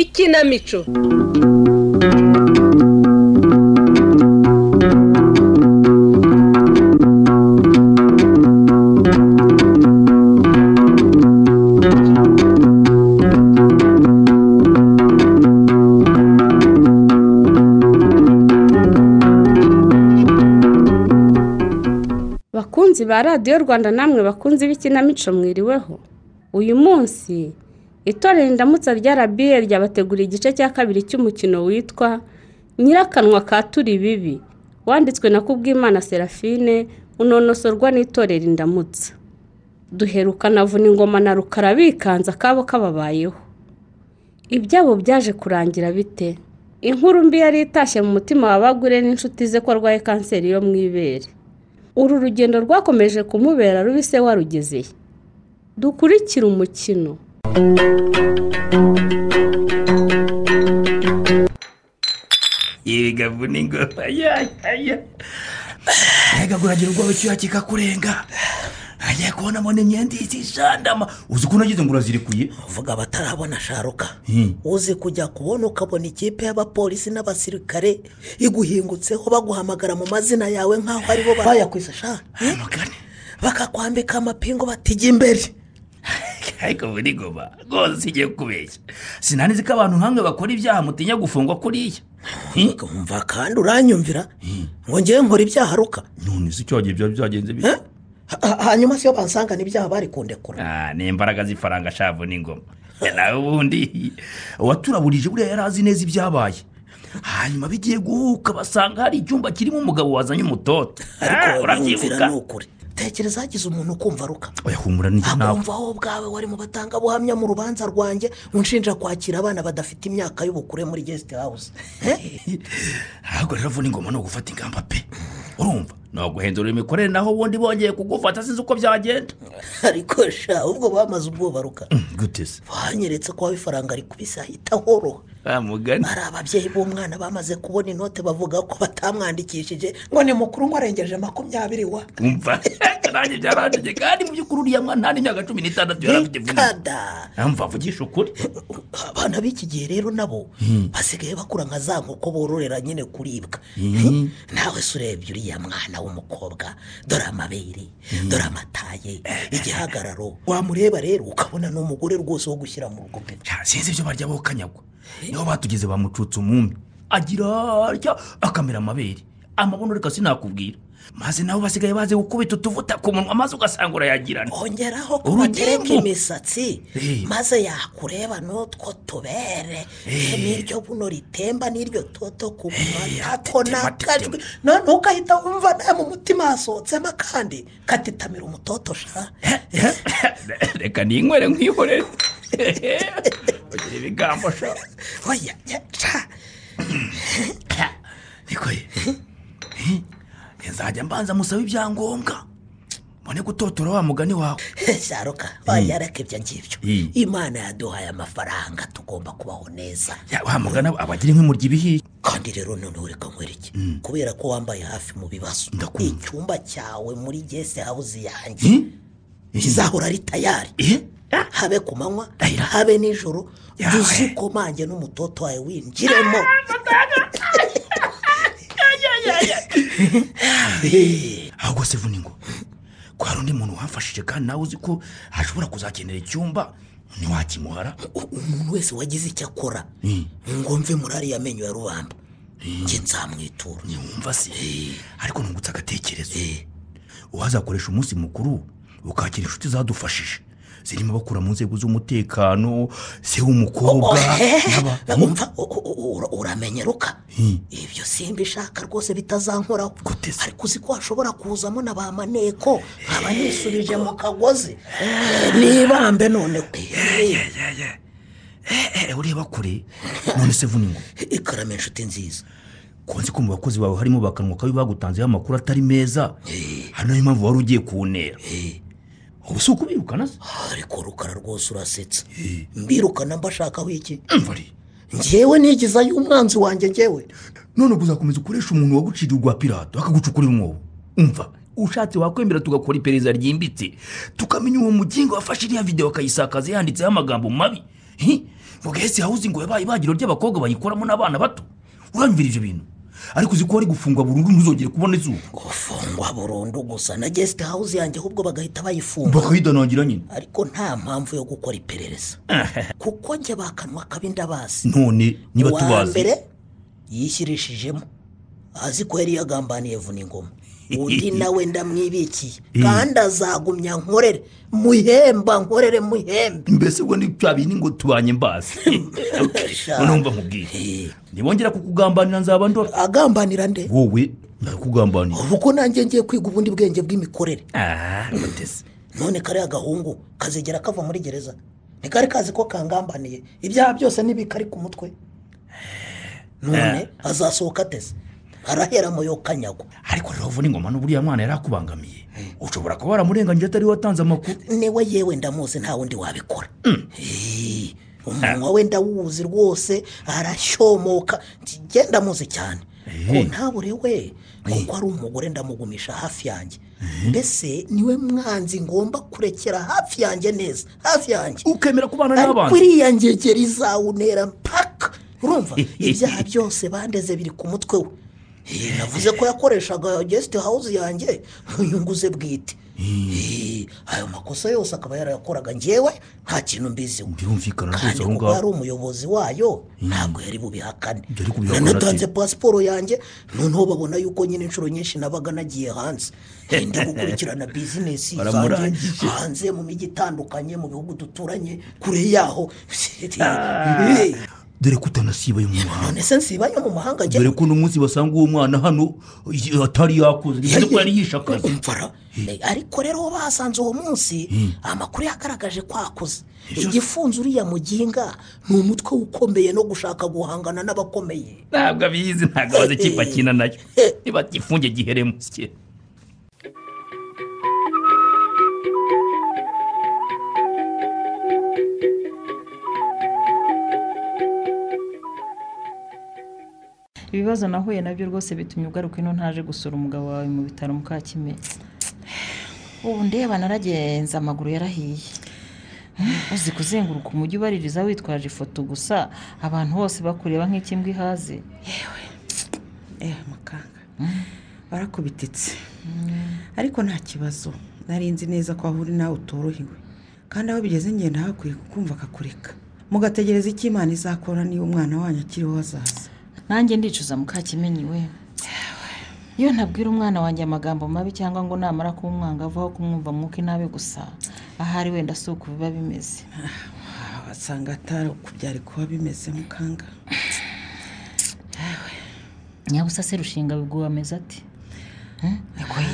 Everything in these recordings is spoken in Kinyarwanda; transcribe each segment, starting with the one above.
ikinamico bakunzi ba radiyo rwanda namwe bakunzi b'ikinamico mwiriweho uyu munsi itorero indamutsa rya rabiye ryabateguriye igice cya kabiri cy'umukino witwa nyirakanwa ka turi bibi wanditswe na kubwimana serafine unonosorwa n'itorero indamutsa duherukana avuna ingoma na rukara bikanze akabo kababayeho ibyabo byaje kurangira bite inkuru mbi yari itashye mu mutima wa bagure n'inshuti ze ko arwaye kanseri yo mu ibere uru rugendo rwakomeje kumubera rubi se warugezeye dukurikire umukino yega vuna ingoma yaya reka kuragira ubwoba icyuya kikakurenga agiye kubonamo n'imyenda ikijandama uzi ukuntu agize ngo urazirikuye vuga abatarabona sharuka Hmm. uzi kujya kubona ukabona ikipe y'abapolisi n'abasirikare iguhingutseho baguhamagara mu mazina yawe nk'aho aribo bayakwiza sha amagane bakakwambika amapingu batijya imbere ariko vuna ingoma rwose igiye kubeshya sinanizi ko abantu nk'amwe bakora ibyaha mutinya gufungwa kuriya Hmm. wumva kandi uranyumvira ngo ngewe nkora ibyaha ruka none si icyo wagiye byaba byagenze Eh? Ha- hanyuma se iyo bansangana ibyaha bari kundekura Ah, ni imbaraga z'ifaranga shavu n'ingoma nawe ubundi uwaturaburije buriya yari azi neza ibyabaye hanyuma bigiye guhuka basanga hari icyumba kirimo umugabo wazanye umutoto Ah, ariko urabyibuka uranyumvira ni ukuri tekereza hagize umuntu ukumva ruka oya humura nijye nawe akumva wowe ubwawe wari mu batangabuhamya mu rubanza rwanjye unshinja kwakira abana badafite imyaka y'ubukure muri gesite hawuze ahubwo rero avuna ingoma ni ugufata ingamba pe urumva ni uguhindura imikorere naho ubundi bongeye kugufata sinzi uko byagenda ariko sha ubwo bamaze ubwoba ruka gute se banyeretse ko waba ifaranga rikubise ahita ahoroha ah mugani hari ababyeyi b'umwana bamaze kubona inote bavuga ko batamwandikishije ngo ni mukuru ngo arengeje makumyabiri wa umva nanjye byaranjye kandi mu by'ukuri uriya mwana nta n'imyaka cumi n'itandatu yarafite vuna ingoma ikada mva avugisha ukuri abana b'iki gihe rero nabo basigaye bakura nka za nkoko bororera nyine kuribwa Hmm. nawe se urebye uriya mwana w'umukobwa dore amabere dore amataye igihagararo wamureba rero ukabona ni umugore rwose wo gushyira mu rugo pe Ya, sinzi ibyo barya bo kanyagwa niho batugeze bamucutsa umwumbi agira atya akamera amabere amabuno reka sinakubwira maze nawe basigaye bazi gukubita utuvuta ku munwa maze ugasanga urayagirana ongeraho Urugimbu. kubagereka imisatsi Eh. maze yakureba n'utwo tubere n'iryo buno ritemba n'iryo toto ku ya, matako tetema, n'akajwi noneho ukahita wumva nawe mu mutima hasohotsemo akandi katitamira umutoto sha reka ninywere nkwihorere bagira ibigambo sha oya ya, sha niko ye Eh, nzajya mbanza musaba ibyangombwa mbone gutotora wa mugani wawe sharuka oya reka ibyo ngibyo Mm. imana yaduhaye amafaranga tugomba kubaho neza Ya, wa mugani aba- aba agira inkwimurya ibihiye kandi rero noneho reka nkwere iki kubera ko wambaye hafi mu bibazo Ndakumva. icyumba cyawe muri gese hawuze yanjye Eh? Eh? izahora ari tayari Eh? habe ku manywa Ayira. habe nijoro Yawe. duzukomange n'umutoto wawe winjiremo ahubwo se vuna ingoma ko hari undi muntu wamfashije kandi nawe uzi ko ashobora kuzakenera icyumba ntiwakimuhara U- umuntu wese wagize icyo akora Mm. ngo mve muri ariya menyo ya rubamba njye nzamwitura ntiwumva se ariko ntungutse agatekerezo uwazakoresha umunsi mukuru ukakira inshuti zadufashije zirimo abakura mu nzego z'umutekano se w'umukobwa n'aba- umva u- u- u- ura- uramenyeruka Mm. ibyo simba ishaka rwose bitazankoraho Gute se? ariko uzi ko hashobora kuzamo na ba maneko nkaba nisubije mu kagozi nibambe none Eh, eh, ureba kure none se vuna ingoma ikarama inshuti nziza ko nzi ko mu bakozi bawe harimo bakanwa kabi bagutanzeho amakuru atari meza hari nayo mpamvu wari ugiye kuwunera ubu si ukubirukana se ariko rukara rwose urasetsa Eh. mbirukana mbashakaho iki umva ari ngewe nigizayo umwanzi wanjye ngewe none ubwo uzakomeza ukoresha umuntu waguciriye urwa pirato akagucukurira umwobo umva ushatse wakwemera tugakora iperereza ryimbitse tukamenya uwo mugingo wafashe iriya videwo akayisakaza yanditseho amagambo mabi Hi! ngo gahese hawuzi ngo yabaye ibagiro ry'abakobwa bayikoramo n'abana bato uranyumvira ibyo bintu ariko uzi ko wari gufungwa burundu ntuzongere kubona izuba gufungwa burundu gusa na gesite hawuzi yanjye ahubwo bagahita bayifunga bakayidanangira nyine ariko nta mpamvu yo gukora iperereza kuko njye bakanwa kabi ndabazi none niba uwa tubazi mbere yishyirishijemo azi ko yari yagambaniye vuna ingoma undi nawe ndamwibikiye kandi azagumya nkorere muhemba nkorere muhembe mbese ubwo ni cya bintu ngo tubanye mbazi noneho mba nkubwiye ntibongera kukugambanira nzaba ndora agambanira nde wowe ndakugambanira ubu ko nanjye ngiye kwiga ubundi bwenge bw'imikorere aha mutesi none kariya gahungu kazigera kava muri gereza ntikari kazi ko kangambaniye ibyaha byose n'ibikari ku mutwe none azasohoka ateze arahera mu yo kanyagwa ariko rero vuna ingoma n'uburiya mwana yari akubangamiye ushobora kuba waramurenganyije atari watanze amakuru niwe yewe ndamuzi nta wundi wabikora Hey, umunwa we ndawuzi rwose arashyomoka njye ndamuzi cyane Hey. ko ntabure we kuko ari umugore ndamugumisha hafi yanjye mbese niwe mwanzi ngomba kurekera hafi yanjye neza hafi yanjye ukemera kubana ariko n'abandi iriya ngegeri izawunera mpaka urumva ibyaha byose bandeze biri ku mutwe we Eh, navuze ko yakoreshaga gesite hawuzi yanjye mu nyungu ze bwite Eh, ayo makosa yose akaba yarayakoraga ngewe nta kintu mbiziho birumvikana rwose kandi aho kuba ngaho yari umuyobozi wayo ntabwo yari bubihakane Yari kubihakana ate? nanatanze pasiporo yanjye noneho babona yuko nyine inshuro nyinshi nabaga nagiye hanze Ndi gukurikirana bizinesi zanjye Baramurangije. hanze mu mijyi itandukanye mu bihugu duturanye kure yaho Eh, dore ko utanasibaye mu muhanda none se nsibayo mu mahanga njye dore ko uno munsi basanga uwo mwana hano i- atari yakoze bivuze ko yari yishakaje umvara ariko rero basanze uwo munsi amakuru yagaragaje kwakuze igifunze uriya muginga ni umutwe ukomeye no gushaka guhangana n'abakomeye ntabwo abizi ntabwo abaze ikipe akina nayo niba gifunge giheremo sikera ibibazo nahuye nabyo rwose bitumye ugaruka ino ntaje gusura umugabo wawe mu bitaro mukakimeye ubu ndeba naragenze amaguru yarahiye uzi kuzenguruka umujyi ubaririza witwaje ifoto gusa abantu bose bakureba nk'ikimbwa ihaze eh mukanga barakubititse ariko nta kibazo nari nzi neza ko aho uri nawe utorohewe kandi aho bigeze ngenda hakwiye kukumva akakureka mugategereza icyo imana izakora niba umwana wanyu akiriho hazaza nanjye ndicuza mukakimenyi we iyo ntabwira umwana wanjye amagambo mabi cyangwa ngo namara kumwangavu aho kumwumva mwuka inabi gusa ahari wenda si uku biba bimeze Ah, wasanga atari uku byari kuba bimeze mukanga nyabusa se rushinga biguha ameze ati nikoye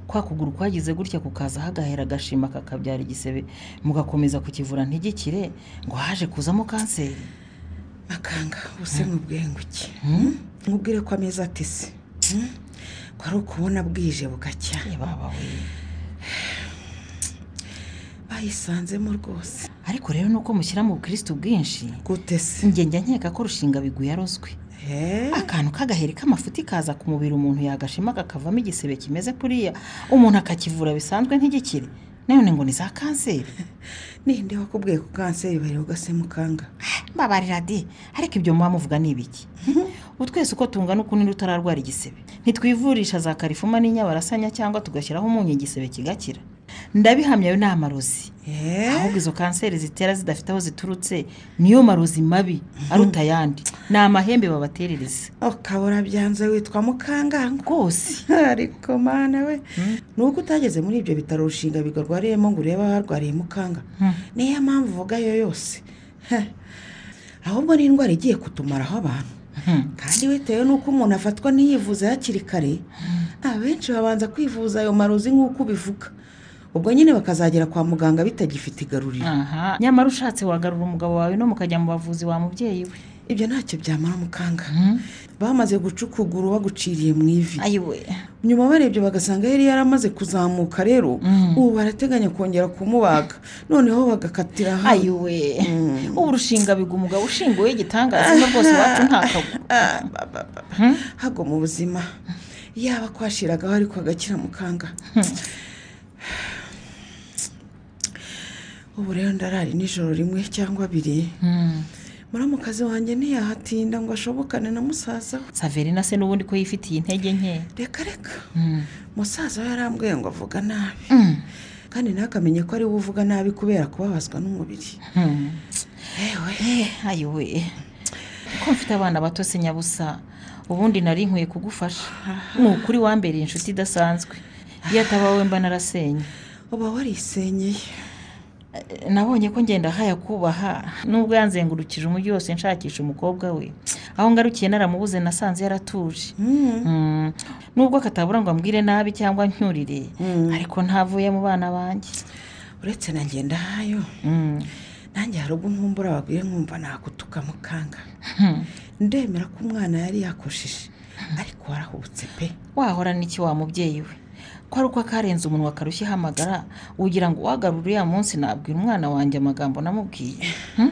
kwa kuguru kwagize gutya kukaza hagahera agashima kakabyara igisebe mugakomeza kukivura ntigikire ngo haje kuzamo kanseri makanga ubuse nk'ubwenguke nkubwire ko ameza atese Hmm? ko ari ukubona bwije bugacya Eh, baba we bayisanzemo rwose ariko rero nuko mushyira mu bukirisitu bwinshi gutese njye njya nkeka ko rushinga biguye yarozwe Eh? akantu k'agaheri k'amafuti kaza ku mubiri umuntu yagashima kakavamo igisebe kimeze kuriya umuntu akakivura bisanzwe ntigikire none ngo ni za kanseri ninde wakubwiye ko kanseri bareba se mukanga mbabarira de ariko ibyo muba muvuga ni ibiki ubu twese uko tungana ukuntu utararwara igisebe ntitwivurisha za karifuma n'inyabarasanya cyangwa tugashyiraho umunyu igisebe kigakira ndabihamya ayo ni amarozi ahubwo izo kanseri zitera zidafite aho ziturutse niyo marozi mabi aruta ayandi ni amahembe babaterereza ukabura byanze witwa mukanga rwose ariko mana we nuko utageze muri ibyo bitaro rushinga bigarwariyemo ngo urebe aharwariye mukanga niyo mpamvu uvuga yo yose Heh. ahubwo ni indwara igiye kutumaraho abantu kandi bitewe n'uko umuntu afatwa ntiyivuze hakiri kare abenshi babanza kwivuza ayo marozi nk'uko ubivuga ubwo nyine bakazagera kwa muganga bitagifite igaruriro aha nyamara ushatse wagarura umugabo wawe no mukajya mu bavuzi wa mubyeyi we ibyo ntacyo byamara mukanga Mhm. bamaze guca ukuguru baguciriye mu ivi ayiwe nyuma barebye bagasanga yari yaramaze kuzamuka rero Mhm. ubu barateganya kongera kumubaga noneho bagakatira hamwe ayiwe ubu urushinga biga umugabo ushinguwe igitangaza no rwose iwacu ntakagwa Ah, ba, ba, ba, ba. hago mu buzima yaba kwashiragaho ariko agakira mukanga ubu rero ndarari nijoro rimwe cyangwa abiri muramukazi wanjye ntiyahatinda ngo ashobokane na musaza we saverina se n'ubundi ko yifitiye intege nke reka reka Mm. musaza we yarambwiye ngo avuga nabi Mm. kandi ntakamenye ko ari we uvuga nabi kubera kubabazwa n'umubiri Mm. ewe Eh, ayiwe ko mfite abana bato se nyabusa ubundi nari nkwiye kugufasha ni ukuri wambereye inshuti idasanzwe iyo ataba wowe mba narasenye uba warisenyeye Eh, nabonye ko ngenda haya kubaha nubwo yanzengurukije umujyi wose nshakisha umukobwa we aho ngarukiye naramubuze nasanze yaratuje Mm. nubwo katabura ngo ambwire nabi cyangwa ncyurire ariko ntavuye mu bana banjye uretse na ngendahayo Mm. nanjye hari ubwo nkumbura bagwiye nkumva nakutuka mukanga Hmm. ndemera ko umwana yari yakoshije ariko warahubutse pe wahora n'iki wa mubyeyi we ko ari uko akarenze umunwa akarushya ihamagara ugira ngo uhagarure uriya munsi nabwira umwana wanjye amagambo namubwiye Hmm?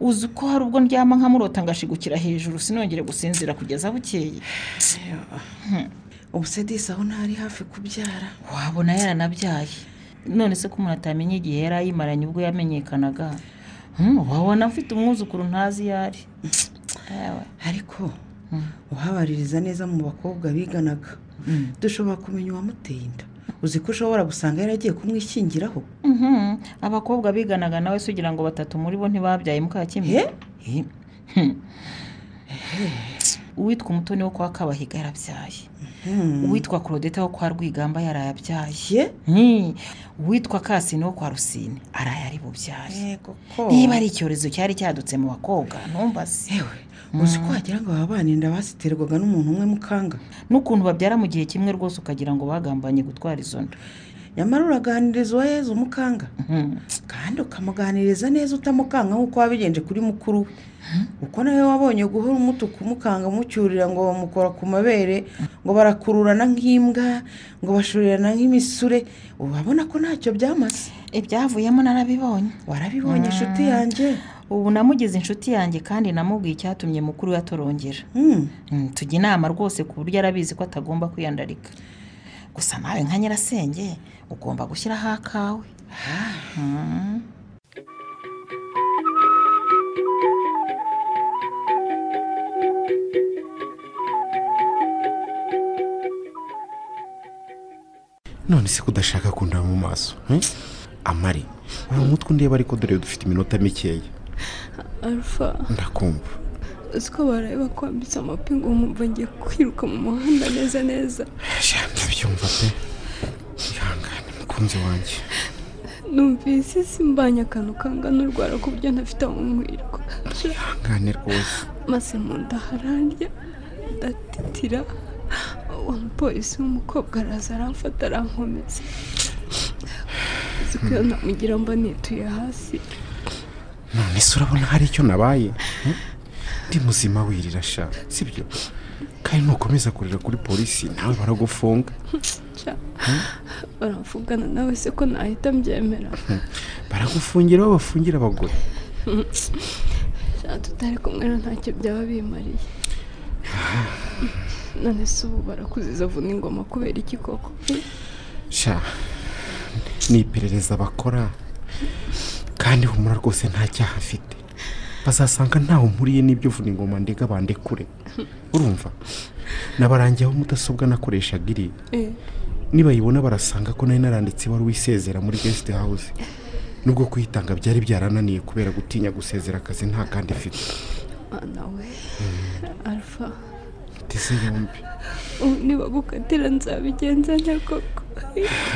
uzi ko hari ubwo ndyama nkamurota ngashigukira hejuru sinongere gusinzira kugeza bukeye ubu se disi aho ntari hafi kubyara wabona yaranabyaye none se ko umuntu atamenye igihe yari ayimaranye ubwo yamenyekanaga Hmm, wabona afite umwuzukuru ntazi iyo ari Ewe. ariko uhabaririza neza mu bakobwa biganaga dushobora kumenya uwamuteye inda uzi ko ushobora gusanga yaragiye kumwishyingiraho Mhm. abakobwa biganaga nawe se ugira ngo batatu muri bo ntibabyaye mukakimwe uwitwa umutoni wo kwa kabahiga yarabyaye uwitwa claudette wo kwa rwigamba yarayabyaye ye Mhm. uwitwa kasine wo kwa rusine arayari bubyaye yego ko niba ari icyorezo cyari cyadutse mu bakobwa ntumbaze yewe uzi ko wagira ngo aba bana inda baziterwaga n'umuntu umwe mukanga n'ukuntu babyara mu gihe kimwe rwose ukagira ngo bagambanye gutwara izo nda nyamara uraganiriza uwa yezu mukanga Mhm. kandi ukamuganiriza neza utamukanga nk'uko wabigenje kuri mukuru we kuko nawe wabonye guhora umutuka umukanga umucyurira ngo bamukora ku mabere ngo barakururana nk'imbwa ngo bashurirana nk'imisure urabona ko ntacyo byamaze ibyavuyemo narabibonye warabibonye inshuti yanjye ubu namugize inshuti yanjye kandi namubwiye icyatumye mukuru we atorongera Hmm. Mm, tujya inama rwose ku buryo arabizi ko atagomba kwiyandarika gusa nawe nka nyirasenge ugomba gushyiraho akawe none se kudashaka kundeba mu maso hmm? amari ubu mutwe undeba ariko dore dufite iminota mikeya arufa ndakumva uzi ko baraye bakwambitse amapingu wumva ngiye kwiruka mu muhanda neza neza sha ndabyumva pe ihangane mukunzi wanjye numvise simbanye akantu kangana urwara ku buryo ntafite aho nkwirwa Sha, ihangane rwose maze mu nda hararya ndatitira uwo mupolisi w'umukobwa araza aramfata arankomeza uzi ko iyo namugira mba nituye hasi none se urabona hari icyo nabaye hmm? ndi muzima wirira sha sibyo kandi nukomeza kurira kuri polisi nawe baragufunga Sha, baramvugana nawe se ko nahita mbyemera baragufungira aho bafungira abagore Sha, tutari kumwe rero ntacyo byaba bimariye none se ubu barakuziza avuna ingoma kubera iki koko sha ni iperereza bakora kandi humura rwose nta cyaha afite bazasanga ntawe mpuriye n'ibyo vuna ingoma ndega bandekure urumva nabarangiyeho mudasobwa nakoreshaga iriya Eh, nibayibona barasanga ko nari naranditse ibaruwa isezera muri guest house nubwo kuyitanga byari byarananiye kubera gutinya gusezera akazi nta kandi ifite mwana we alfa ndetse yombi ubu nibagukatira nzabigenza nte koko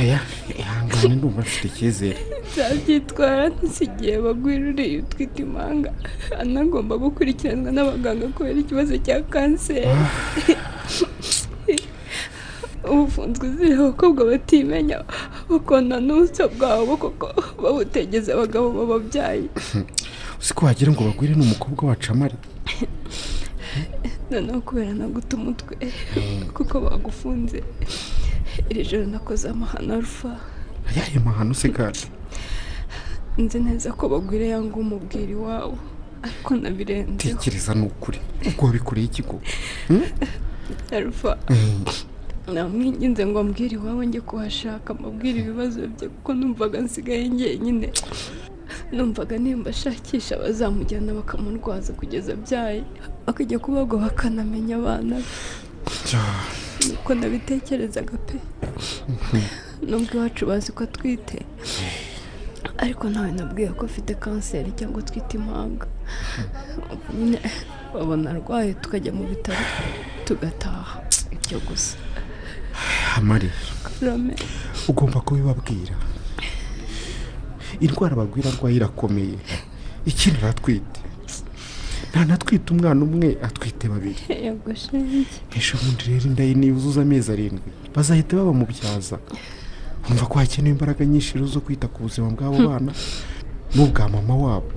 aya ihangane ndumva mfite icyizere nzabyitwara ntisigiye bagwiruriye utwite impanga anagomba gukurikiranwa n'abaganga kubera ikibazo cya kanseri ubufunzwe ziriho abakobwa batimenya bakona n'ubuso bwabo kuko babutegeza abagabo bababyaye uzi ko wagira ngo bagwire n'umukobwa wacu amare noneho kubera naguta umutwe kuko bagufunze iri joro nakoze amahano arufa ayahe mahano se kandi nzi neza ko bagwira yanga umubwira iwabo ariko nabirenzeho tekereza ni ukuri ubwo wabikoreye ikigo arufa namwinginze ngo ambwire iwabo njye kuhashaka amabwire ibibazo bye kuko numvaga nsigaye njyenyine numvaga nimba ashakisha bazamujyana bakamurwaza kugeza abyaye akajya kubagwa bakanamenya abana be niko nabitekerezaga pe nubwo iwacu bazi ko atwite ariko ntawe nabwiye ko afite kanseri cyangwa atwite impanga Ubwo nyine babona arwaye tukajya mu bitaro tugataha ibyo gusa amare rame ugomba kubibabwira indwara bagwira arwaye irakomeye ikindi aratwite ntanatwite umwana umwe atwite babiri yego shenge ejo bundi rero inda ye niyuzuza amezi arindwi bazahita babamubyaza wumva ko hakenewe imbaraga nyinshi rero zo kwita ku buzima bw'abo bana n'ubwa mama wabo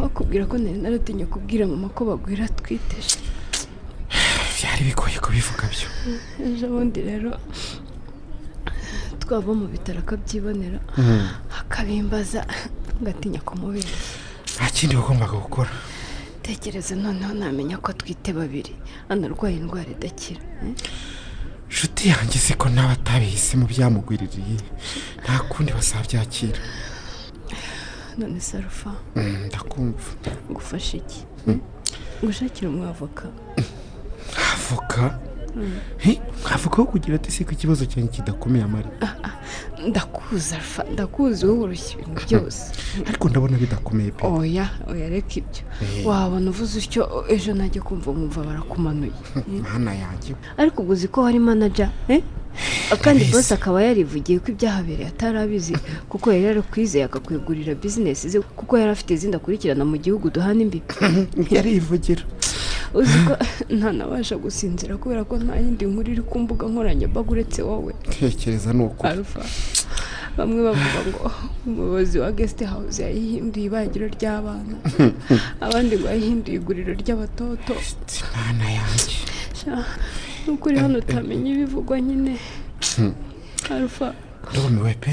wakubwira ko nari naratinya kubwira mama ko bagwira atwite she. byari bigoye kubivuga byo ejo bundi rero twava mu bitaro akabyibonera akabimbaza ngatinya kumubera nta kindi wagombaga gukora tekereza noneho namenya ko atwite babiri anarwaye indwara idakira eh? inshuti yanjye se ko nawe atabihisemo byamugwiririye nta kundi bazabyakira none sarufa Mm, ndakumva gufasha iki gushakira umwavoka avoka He, avoka wo kugira ati se ko ikibazo cyanjye kidakomeye amara ndakuzi arufa ndakuzi wowe urushya ibintu byose ariko ndabona bidakomeye pe oya oya reka ibyo wabona uvuze utyo ejo najya kumva wumva barakumanuye mwana yanjye ariko ubwo uzi ko hari manaja eh? kandi Ndabizi. bose akaba yarivugiye ko ibyahabereye atarabizi kuko yari yarakwizeye akakwegurira bizinesi ze kuko yari afite izindi akurikirana mu gihugu duhana imbibi yarivugira uzi ko ntanabasha gusinzira kubera ko nta yindi nkuru iri ku mbuga nkoranyambaga uretse wowe tekereza ni ukuri arufa bamwe bavuga ngo umuyobozi wa gesite hawuze yayihinduye ibagiro ry'abana abandi ngo yayihinduye iguriro ry'abatoto mwana yanjye Sha, nuko uri hano utamenya ibivugwa nyine arufa ndumiwe pe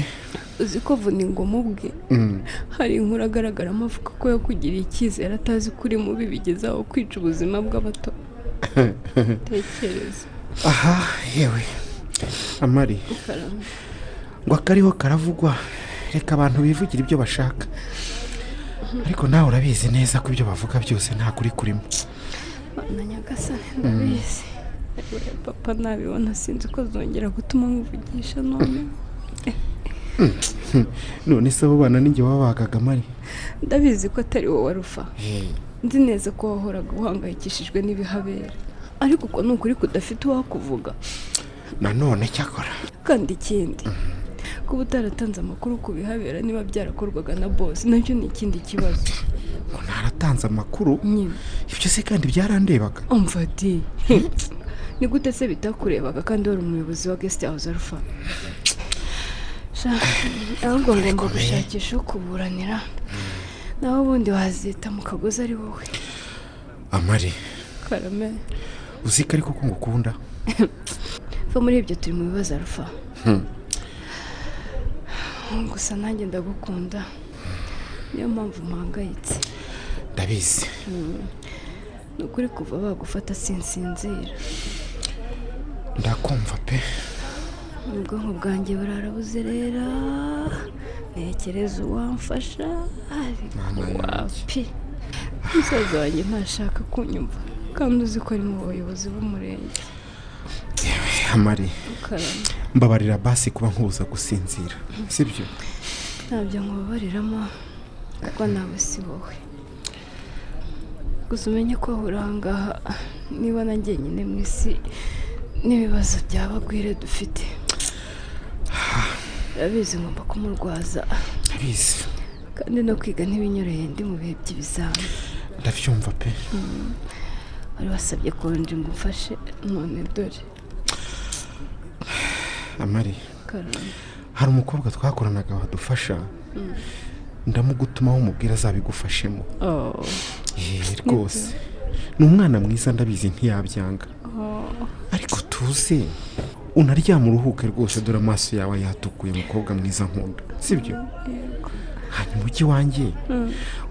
uzi ko vuna ingoma ubwe Mm. hari inkuru agaragaramo avuga ko yakugiriye icyizere atazi ko uri mubi bigeze aho kwica ubuzima bw'abato tekereza aha yewe amari karame ngo akariho karavugwa reka abantu bivugira ibyo bashaka ariko nawe urabizi neza ko ibyo bavuga byose nta kuri kurimo na nyagasani ndabizi Yewe, papa nabibona sinzi ko zongera gutuma nkuvugisha none none se abo bana ninjye babagaga amari ndabizi ko atari wowe warufa Eh, nzi neza ko wahoraga uhangayikishijwe n'ibihabera ariko uko ni ukuri kudafite uwakuvuga nanone cyakora kandi ikindi kuba utaratanze amakuru ku bihabera niba byarakorwaga na bosi nacyo ni ikindi kibazo ngo ntaratanze amakuru nyine ibyo se kandi byarandebaga umva di ni gute se bitakurebaga kandi wari umuyobozi wa gesite hawuze arufa Sha, ahubwo ngomba gushakisha uwo kuburanira nawe ubundi wazita mu kagozi ari wowe amari karame uzi ko ariko ko ngukunda va muri ibyo turi mu bibazo arufa gusa nanjye ndagukunda niyo mpamvu mpangayitse ndabizi ni ukuri kuva bagufata sinsinzira ndakumva pe ubwonko bwanjye burarabuzerera ntekereza uwamfasha ariko Mama yanjye. wapi musaza wanjye ntashaka kunyumva kandi uzi ko ari mu bayobozi b'umurenge amari karame mbabarira basi kuba nkubuza gusinzira sibyo ntabyo nkubabariramo kuko nawe si wowe gusa umenye ko ahora ahangaha niba na njyenyine mu isi n'ibibazo by'abagwire dufite urabizi ngomba kumurwaza ndabizi kandi no kwiga ntibinyoreye ndi mu bihe by'ibizami ndabyumva pe wari wasabye konji ngo umfashe none dore amare karame hari umukobwa twakoranaga wadufasha ndamugutumaho umubwira azabigufashemo oh Eh, rwose ni umwana mwiza ndabizi ntiyabyanga ariko tuze unaryama uruhuke rwose dore amaso yawe yatukuye mukobwa mwiza nkunda sibyo hanyuma ujye iwanjye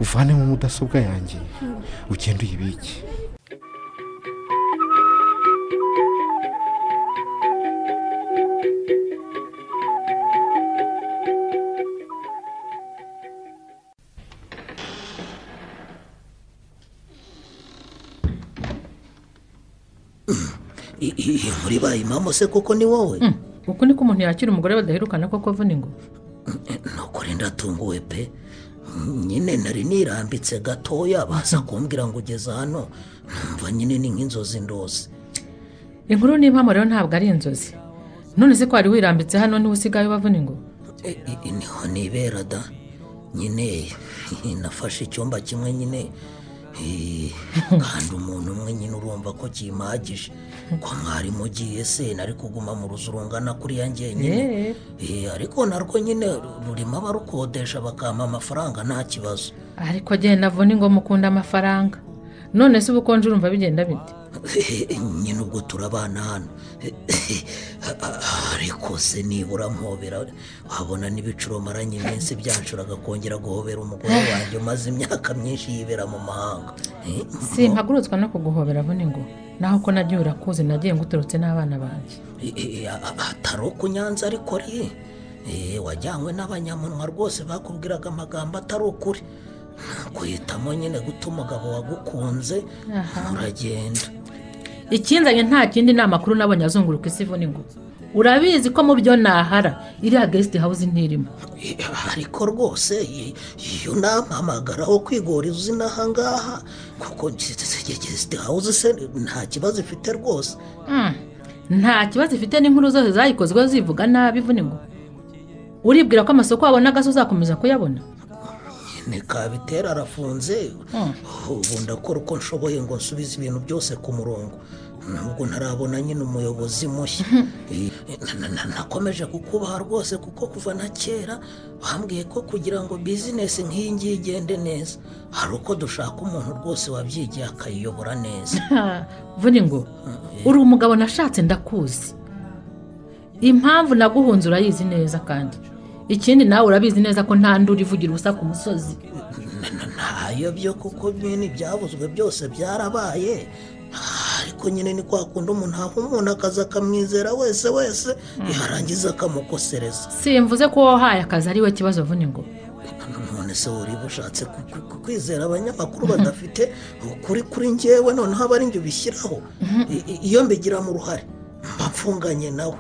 uvanemo mudasobwa yanjye ugende uyibike muri bayi mama se koko ni wowe uku niko umuntu yakira umugore badaherukana koko avuna ingoma nukuri ndatunguwe pe nyine nari nirambitse gatoya baza kumbwira ngo ugeze hano numva nyine ni nk'inzozi ndozi inkuru n'impamo rero ntabwo ari inzozi none se ko wari wirambitse hano niwe usigaye ubavuna ingoma E- e- e, niho nibera da nyine nafashe icyumba kimwe nyine eh, kandi umuntu umwe nyine urumva ko kimpagije ko mwarimu ugiye se nari kuguma mu ruzu rungana kuriya njyenyine Eh. Eh, ariko narwo nyine rurimo abarukodesha bakampa amafaranga nta kibazo ariko agenda avuna ingoma ukunda amafaranga none se ubukonje urumva bigenda bite nyine ubwo turabana hano ariko se nibura mpobera wabona n'ibicuro maranye iminsi byanshuraga kongera guhobera umugore wanjye umaze imyaka myinshi yibera mu mahanga Eh, simpagurutswa no kuguhobera avuna ingoma naho ko nagiye urakuzi nagiye nguturutse n'abana banjye eh, eh, a- a- atari ukunyanza ariko ri Eh, wajyanywe n'abanyamunwa rwose bakubwiraga amagambo atari ukuri guhitamo nyine guta umugabo wagukunze Aha. muragenda ikinzanye nta kindi ni amakuru nabonye azunguruka isi ivuna ingoma urabizi ko mu byo nahara iriya gesiti hawuze ntirimo ariko rwose i- iyo nampamagara aho kwiguriza izina aha ngaha kuko gesite hawuze se nta kibazo ifite rwose Mm. nta kibazo ifite n'inkuru zose zayikozwe zivuga nabi ivuna ingoma uribwira ko amasoko wabona agasa uzakomeza kuyabona ni kabitera arafunze ubu ndakora uko nshoboye ngo nsubize ibintu byose ku murongo nubwo ntarabona nyine umuyobozi mushya Eh, na- na- nakomeje kukubaha rwose kuko kuva na kera bambwiye ko kugira ngo bizinesi nk'iyi ngiyi igende neza hari uko dushaka umuntu rwose wabyigiye akayiyobora neza Ha, vuna ngo uri umugabo nashatse ndakuzi impamvu naguhunze urayizi neza kandi ikindi nawe urabizi neza ko nta nduri ivugira ubusa ku musozi ntayo byo kuko nyine ibyavuzwe byose byarabaye ariko nyine ni kwa kundi umuntu aha umuntu akaza akamwizera wese wese yarangiza akamukosereza simvuze ko wahaye akazi ari we kibazo vuna ngo none se wariba ushatse ku- ku- ku- kwizera abanyamakuru badafite ukuri kuri ngewe noneho aba ari njye ubishyiraho I- i- iyo mbigiramo uruhare mba mfunganye nawe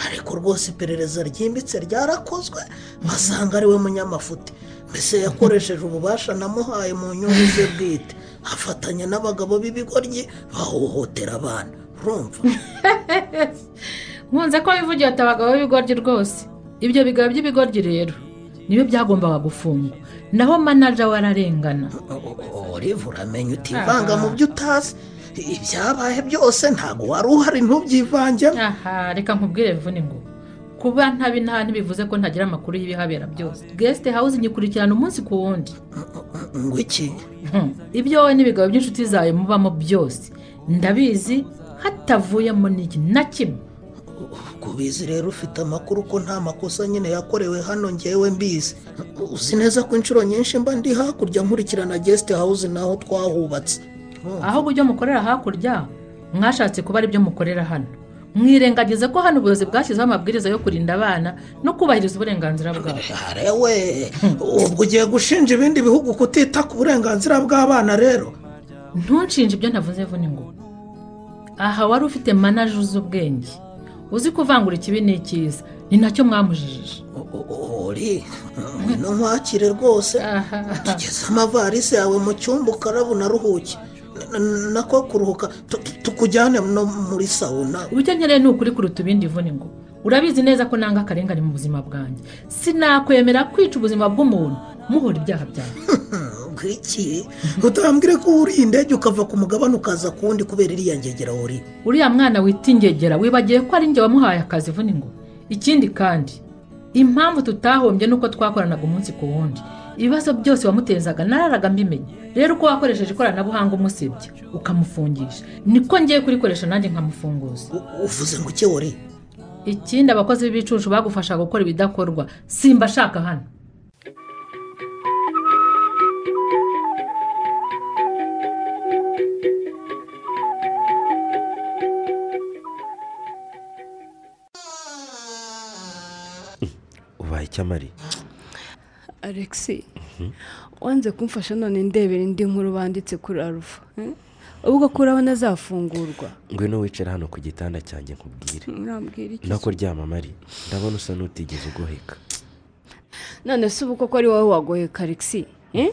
ariko rwose iperereza ryimbitse ryarakozwe basanga ari we munyamafuti mbese yakoresheje ububasha namuhaye mu nyungu ze bwite afatanya n'abagabo b'ibigoryi bahohotera abana urumva nkunze ko wivugiye ati abagabo b'ibigoryi rwose ibyo bigabo by'ibigoryi rero niyo byagombaga gufungwa naho manaja wararengana olive uramenya utivanga mu byo utazi ibyabaye byose ntabwo wari uhari ntubyivangemo aha reka nkubwire vuna ngo kuba ntabinaha ntibivuze ko ntagira amakuru y'ibihabera byose gesite hawuze igikurikirana umunsi ku wundi ngo iki Hmm. ibyo wowe n'ibigabo by'inshuti zawe mubamo byose ndabizi hatavuyemo n'iki na kimwe kubizi rero ufite amakuru ko nta makosa nyine yakorewe hano ngewe mbizi uzi neza ko inshuro nyinshi mba ndi hakurya nkurikirana gesite hawuze n'aho twahubatse ahubwo ibyo mukorera hakurya mwashatse kuba aribyo mukorera hano mwirengagize ko hano ubuyobozi bwashyizeho amabwiriza yo kurinda abana no kubahiriza uburenganzira bwabo arewe ubwo ugiye gushinja ibindi bihugu kutita ku burenganzira bw'abana rero ntunshinje ibyo navuze vune ngo aha wari ufite manaje uzi ubwenge uzi kuvangura ikibi n'ikiza ni nacyo mwamujijije ori ngwino nkwakire rwose tugeze amavarisi yawe mu cyumba ukarabu unaruhuke Na- na- nako kuruhuka tu- tu- tukujyane no muri sawuna icyo nkeneye ni ukuri kuruta ibindi vune ngo urabizi neza ko nanga akarengane mu buzima bwanjye sinakwemera kwica ubuzima bw'umuntu muhora ibyaha byawe ngwiki utambwire ko uri indege ukava ku mugabane ukaza ku wundi kubera iriya ngegera uri uriya mwana wita ingegera wibagiwe ko ari njye wamuhaye akazi vune ngo ikindi kandi impamvu tutahombye ni uko twakoranaga umunsi ku wundi ibibazo byose wamutezaga nararaga mbimenya rero uko wakoresheje ikoranabuhanga umusebya ukamufungisha niko ngiye kurikoresha nanjye nkamufunguza U- uvuze ngo ikewore ikindi abakozi b'ibicucu bagufasha gukora ibidakorwa simba ashaka hano ubaye icyamari alexi wanze kumfasha none ndebera indi nkuru banditse kuri arufa eh? ubwo kuri abona azafungurwa ngwino wicare hano ku gitanda cyanjye nkubwire urambwira iki no kuryama mari ndabona usa n'utigeze ugoheka none se ubu koko ari wowe wagoheka alexi eh?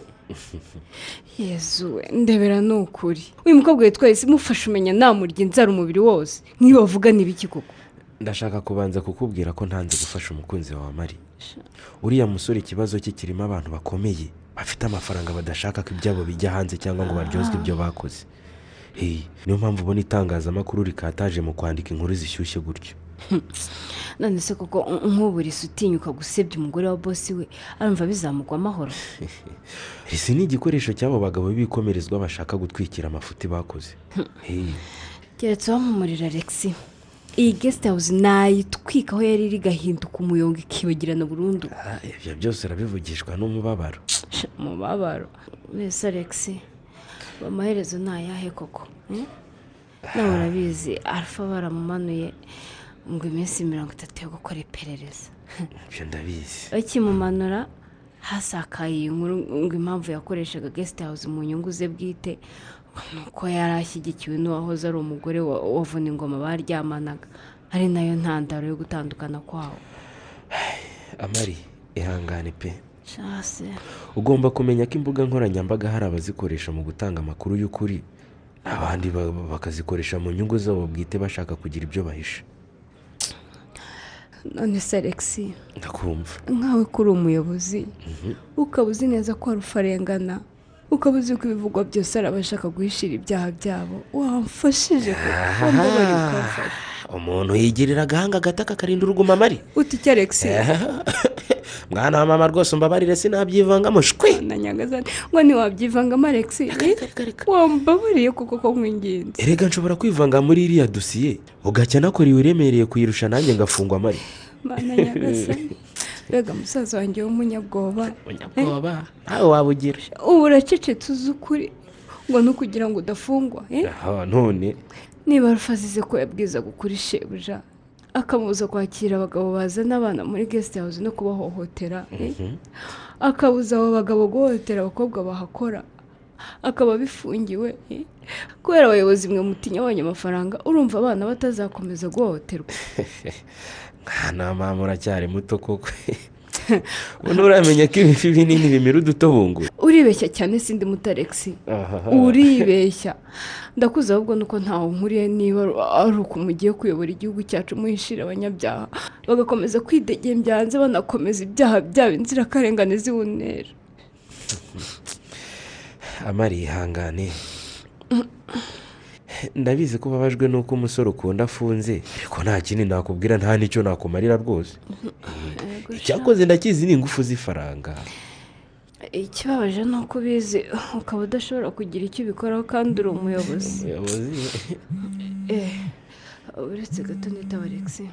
yezu we, ndebera ni ukuri uyu mukobwa witwa isi mufashe umenya namurya inzara umubiri wose nk'iyo bavuga n'ibiki koko ndashaka kubanza kukubwira ko ntanze gufasha umukunzi wawe mari uriya musore ikibazo cye kirimo abantu bakomeye bafite amafaranga badashaka ko ibyabo bijya hanze cyangwa ngo baryozwe ibyo bakoze Hey, niyo mpamvu ubona itangazamakuru rikataje mu kwandika inkuru zishyushye gutyo none se koko u- nk'uburisi utinyuka gusebya umugore wa bosi we arumva bizamugwa amahoro isi ni igikoresho cy'abo bagabo b'ibikomerezwa bashaka gutwikira amafuti bakoze Hey, keretse wamumurira alexi iyi gesite hawuze nayitwika aho yari iri igahinduka umuyonga ikibagirana burundu ah, ibyo byose urabivugishwa n'umubabaro umubabaro mbese alexi amaherezo ni ayahe koko eh? nawe urabizi alfa baramumanuye ngo iminsi mirongo itatu yo gukora iperereza ibyo ndabizi bakimumanura hasakaye iyi nkuru ngo impamvu yakoreshaga gesite hawuze mu nyungu ze bwite ni uko yari ashyigikiwe n'uwahoze ari umugore wa wa Vuningoma baryamanaga ari nayo ntandaro yo gutandukana kwawo amari ihangane pe shase ugomba kumenya ko imbuga nkoranyambaga hari abazikoresha mu gutanga amakuru y'ukuri abandi ba- bakazikoresha mu nyungu zabo bwite bashaka kugira ibyo bahisha none se alexi ndakumva nkawe kuri umuyobozi ukaba uzi neza ko hari ufarengana ukaba uzi ko ibivugwa byose ari abashaka guhishira ibyaha byabo wamfashije kuko mbabarira ukamfasha umuntu yigirira agahanga agataka karinda uruguma amari uti icyo alexi mwana wa mama rwose umbabarire sinabyivangamo shwe na nyagasani ngo ntiwabyivangamo alexi wambabariye kuko ko mwingenzi erega nshobora kwivanga muri iriya dosiye ugacya nakora iwiremereye kuyirusha nanjye ngafungwa amari mana nyagasani mbega musaza wanjye w'umunyabwoba munyabwoba nawe wabugira ubu uracecetse uzi ukuri ngo ni ukugira ngo udafungwa eh? none niba rufa azize ko yabwizaga ukuri shebuja akabuza kwakira abagabo bazana abana muri gesite hawuze no kubahohotera eh? akabuza abo bagabo guhohotera abakobwa bahakora akaba abifungiwe eh? kubera abayobozi mwe mutinya abonye amafaranga urumva abana batazakomeza guhohoterwa mwana wa mama uracyari muto koko ubu uramenya ko ibifi binini bimira udutobungura uribeshya cyane sindi muto alexi uribeshya ndakuze ahubwo nuko ntawe nkuriye niba ari uko mugiye kuyobora igihugu cyacu muhishira abanyabyaha bagakomeza kwidegembya hanze banakomeza ibyaha byabo inzirakarengane zibunera amara ihangane ndabizi ko ubabajwe n'uko umusore ukunda afunze ariko nta kindi nakubwira nta n'icyo nakumarira rwose icyakoze ndakizi ni ingufu z'ifaranga ikibabaje ni uko ubizi ukaba udashobora kugira icyo ubikoraho kandi uri umuyobozi Umuyobozi, Eh, uretse gato nitaba alexi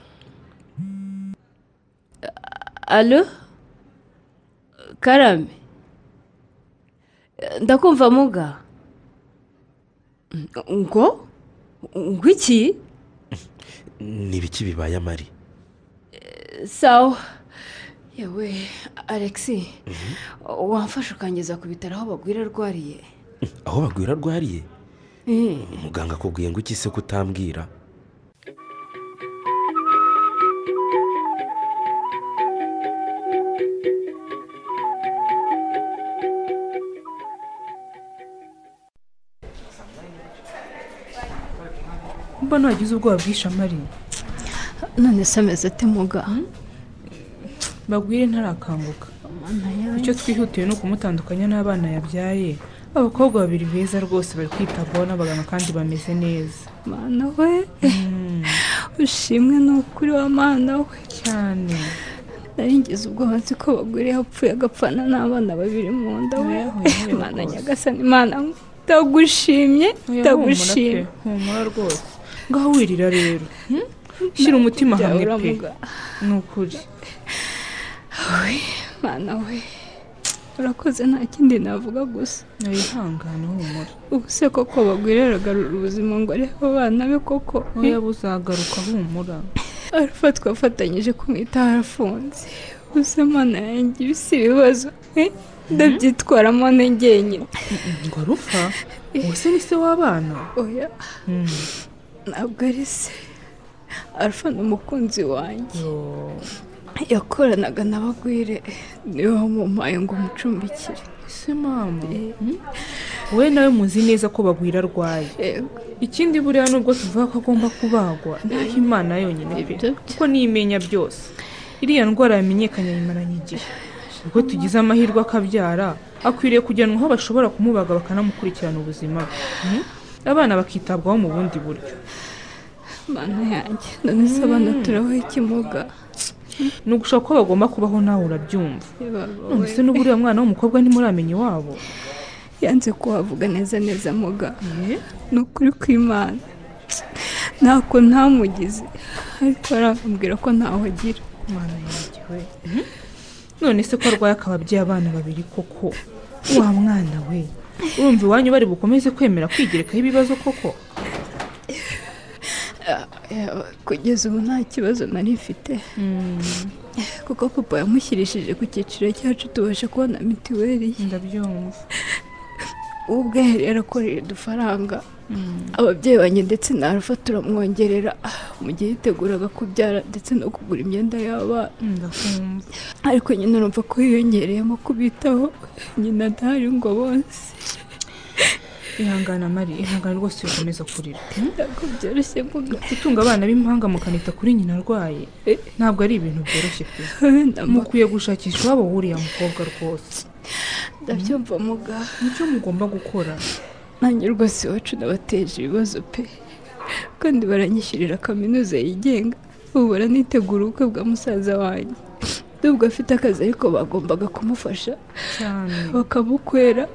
alo karame Eh, ndakumva muga ngo ngo iki ni ibiki bibaye amari sawa yewe alexi wamfasha ukangeza ku bitaro aho bagwira arwariye aho bagwira arwariye Eh. muganga akubwiye ngo iki se kutambwira mbona wagize ubwoba bwishe amari none se ameze ate muga bagwire ntarakanguka Mana yanjye. icyo twihutiye ni ukumutandukanya n'abana yabyaye abakobwa babiri beza rwose bari kwitabwaho n'abaganga kandi bameze neza mana we ushimwe ni ukuri wa mana we cyane nari ngeze ubwoba nzi ko bagore yapfuye agapfana n'abana babiri mu nda we Yewe, yewe imana rwose. nyagasani imana ndagushimye Oya, humura pe, ndagushimye humura rwose ngaho wirira rero shyira umutima Byawe hamwe pe uramuga. ni ukuri mana we urakoze nta kindi navuga gusa wihangane humura ubu se koko bagwire aragarura ubuzima ngo arebe abana be koko oya buzagaruka humura arafatwa afatanyije kumwitaho arafunze gusa mana yanjye ibi si ibibazo eh? ndabyitwaramo ne njyenyine ngo arupfa ubu se ni se w'abana oya ntabwo ari se alpha ni umukunzi wanjye Yo, yakoranaga n'abagwire niwe wamumpaye ngo umucumbikire se mama we nawe muzi neza ko bagwira arwaye Yego, ikindi buriya nubwo tuvuga ko agomba kubagwa naho imana yonyine pe Ibyo byo. kuko niyimenya byose iriya ndwara yamenyekanye ayimaranye igihe ubwo tugize amahirwe akabyara akwiriye kujyanwa aho bashobora kumubaga bakanamukurikirana ubuzima bwe Hmm? abana bakitabwaho mu bundi buryo mana yanjye none se abana turabaho ikimuga ni ugushaka ko bagomba kubaho nawe urabyumva none Yewe, se n'uburiya mwana w'umukobwa ntimuramenye iwabo yanze kuhavuga neza neza muga ni ukuri kw'imana ntako ntamugize ariko arambwira ko ntaho agira mwana yanjye we none se ko arwaye akaba abyaye abana babiri koko wa mwana we urumva iwanyu bari bukomeze kwemera kwigerekaho ibibazo koko Yewe, kugeza ubu nta kibazo nari mfite kuko papa yamushyirishije ku cyiciro cyacu tubasha kubona mituweli ye ndabyumva ubu ubwo yari yarakoreye udufaranga ababyeyi banjye ndetse na alfa turamwongerera mu gihe yiteguraga kubyara ndetse no kugura imyenda y'abana ndakumva ariko nyine urumva ko yiyongereyemo kubitaho nyina adahari ngo bonse ihangana mari ihangana rwose bikomeza kurira ntabwo byoroshye mvuga gutunga abana b'impanga mukanita kuri nyina arwaye ntabwo ari ibintu byoroshye pe mukwiye gushakisha iwabo wuriya mukobwa rwose ndabyumva muga nicyo mugomba gukora nanjye rwose iwacu nabateje ibibazo pe kandi baranyishyurira kaminuza yigenga ubu baranitegura ubukwe bwa musaza wanjye nubwo afite akazi ariko bagombaga kumufasha cyane bakamukwera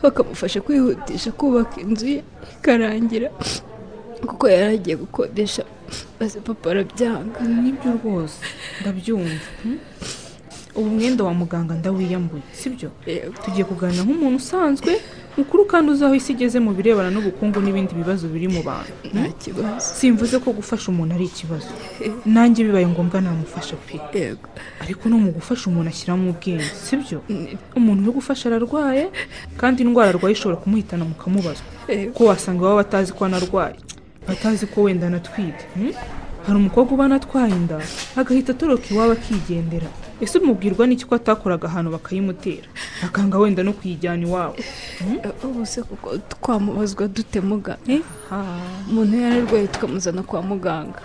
bakamufasha kwihutisha kubaka inzu ye ikarangira kuko yari agiye gukodesha maze papa arabyanga nibyo rwose ndabyumva hmm? ubu mwenda wa muganga ndawiyambuye sibyo Yego. tugiye kuganira nk'umuntu usanzwe mukuru kandi uzi aho isi igeze mu birebana n'ubukungu n'ibindi bibazo biri mu bantu nta kibazo simvuze ko gufasha umuntu ari ikibazo nanjye bibaye ngombwa namufasha pe yego ariko no mu gufasha umuntu ashyiramo ubwenge sibyo umuntu uri gufasha ararwaye kandi indwara arwaye ishobora kumuhitana mukamubazwa Yego. kuko wasanga baba batazi ko anarwaye batazi ko wenda anatwite hmm? hari umukobwa uba anatwaye inda agahita atoroka iwabo akigendera ese umubwirwa n'iki ko atakoraga ahantu bakayimutera akanga wenda no kuyijyana iwabo ubu se kuko twamubazwa dute muga ha umuntu yari arwaye tukamuzana kwa muganga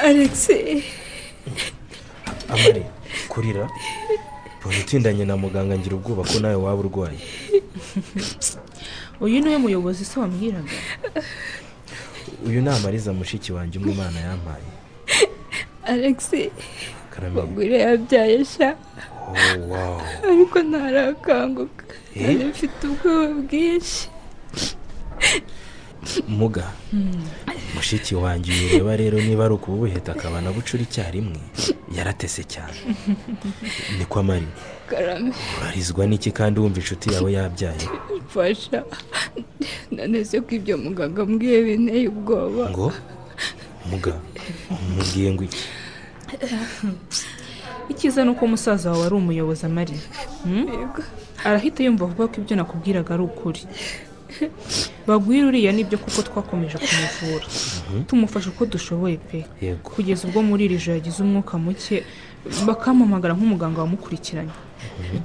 alex amare kurira ubu utindanye na muganga ngira ubwoba ko nawe waba urwaye uyu niwe muyobozi se wambwiraga uyu ni amariza mushiki wanjye umwe imana yampaye alex karamenye bagwire yabyaye sha oh wow ariko ntarakanguka Eh? yari mfite ubwoba bwinshi muga mushiki wanjye uyireba rero niba ari ukubuheta akaba anabucura icyarimwe yaratese cyane niko amari karame urarizwa n'iki kandi wumva inshuti yawe yabyaye mfasha naneze ko ibyo muganga ambwiye binteye ubwoba ngo muga mubwiye ngo iki icyiza ni uko musaza wawe ari umuyobozi amari hmm? Yego. arahita yumva avuga ko ibyo nakubwiraga ari ukuri bagwira uriya nibyo kuko twakomeje kumuvura tumufasha uko dushoboye pe Yego. kugeza ubwo muri iri joro yagize umwuka muke bakampamagara nk'umuganga wamukurikiranye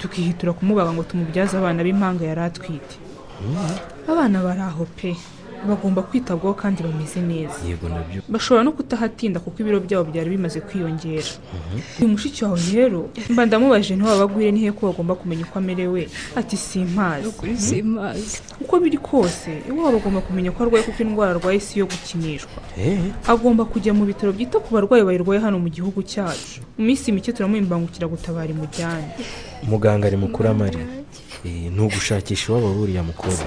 tukihitura kumubaga ngo tumubyaze abana b'impanga yari atwite abana bari aho pe bagomba kwitabwaho kandi bameze neza yego nabyo bashobora no kutahatinda kuko ibiro byabo byari bimaze kwiyongera uyu mushiki wawe rero mba ndamubaje ntiwaba agwire ni he ko bagomba kumenya uko amerewe ati simpazi kuri simazi uko biri kose iwabo bagomba kumenya ko arwaye kuko indwara arwaye si iyo gukinishwa eee agomba kujya mu bitaro byita ku barwayi bayirwaye hano mu gihugu cyacu mu minsi mike turamuha imbangukiragutabara imujyane muganga ari mukuru amari Eh, ni ugushakisha iwabo buriya mukobwa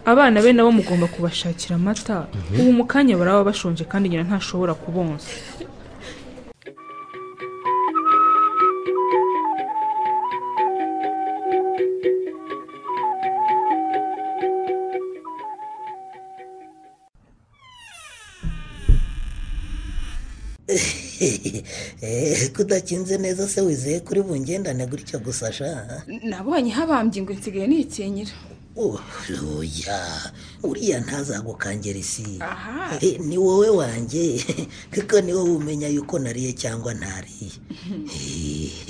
abana be nabo mugomba kubashakira amata ubu mu kanya baraba bashonje kandi nyina ntashobora kubonsa Eh, ko udakinze neza se wizeye kuri bungendane gutya gusa sha nabonye habambye ngo nsigaye nikinyira Oh, oya uriya ntazagukangera isi Aha. Eh, ni wowe wanjye kuko ni wowe umenya yuko nariye cyangwa ntariye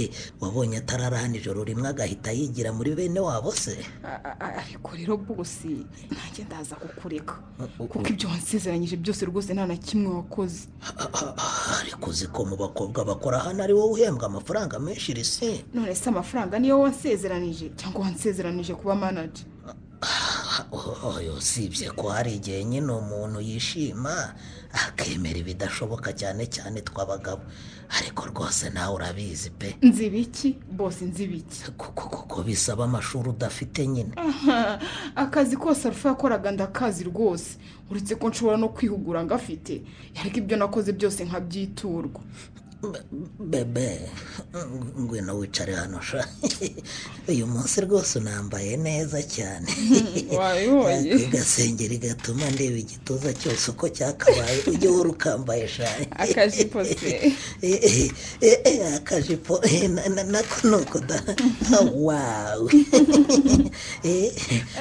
Eh, wabonye atararahana ijoro rimwe agahita yigira muri bene wabo se A- a- a- ariko rero bosi ntange ndaza kukureka kuko ibyo wansezeranyije byose rwose nta na kimwe wakoze ariko uzi ko mu bakobwa bakora hano ari wowe uhembwa amafaranga menshi risi none se amafaranga niyo wansezeranije cyangwa wansezeranije kuba manaje oyo usibye ko hari igihe nyine umuntu yishima akemera ibidashoboka cyane cyane tw'abagabo ariko rwose nawe urabizi pe nzibiki bose nzibiki kuko kuko bisaba amashuri udafite nyine Aha, akazi kose arufa yakoraga ndakazi rwose uretse ko nshobora no kwihugura ngafite ariko ibyo nakoze byose nkabyiturwa Be- bebe ngwino wicare hano sha uyu munsi rwose unambaye neza cyane wabibonye agasengeri gatuma ndeba igituza cyose uko cyakabaye ujye uhora ukambaye sha akajipo se Eh, eh, eh, eh, akajipo eh, na- na- nako nuko da wawe Eh,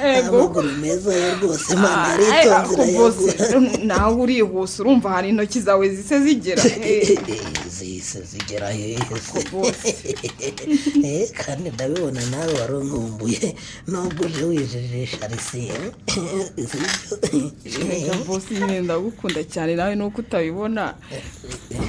Ego. amaguru meza yo rwose mama Ay, aritonzira ariko yo bose nawe urihuse urumva hari intoki zawe zise zigera Eh, zihise zigera hese bose Eh, kandi ndabibona nawe wari unkumbuye nubwo uje wijijisha risiye Erega bose nyine ndagukunda cyane nawe nuko utabibona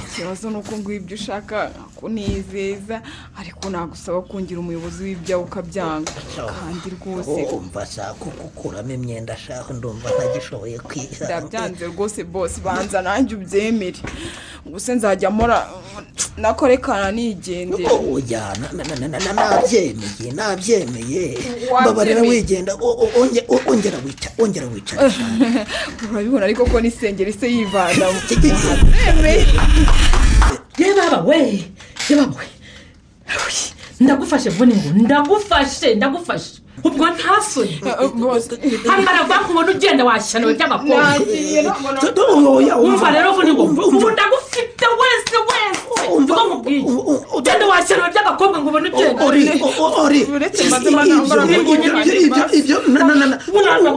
ikibazo ni uko nguha ibyo ushaka nkakunezeza ariko nagusaba kungira umuyobozi w'ibyawe ukabyanga kandi rwose umva ashaka kukuramo imyenda ashaka ndumva ntagishoboye kwiga ndabyanze rwose bose banza nanjye ubyemere gusa nzajya mora nakorekana nigendera ujya na- na- na- na- na- nabyemeye nabyemeye Wabyemeye. mbabarira wigenda o- o- onge- o- ongera wica ongera wica urabibona ariko ko n'isengeri se yivanamo ye baba we ye baba we Uy, ndagufashe vuba ngo ndagufashe ndagufashe ubwo nta soni hambara banki ubona ugenda washyana by'abakobwa nagiye ntabwo na- umva rero vuba ngo umva ndagufite wese wese niko mubwiye ugenda washyana by'abakobwa ngo ubone ugenda uretse maze manambara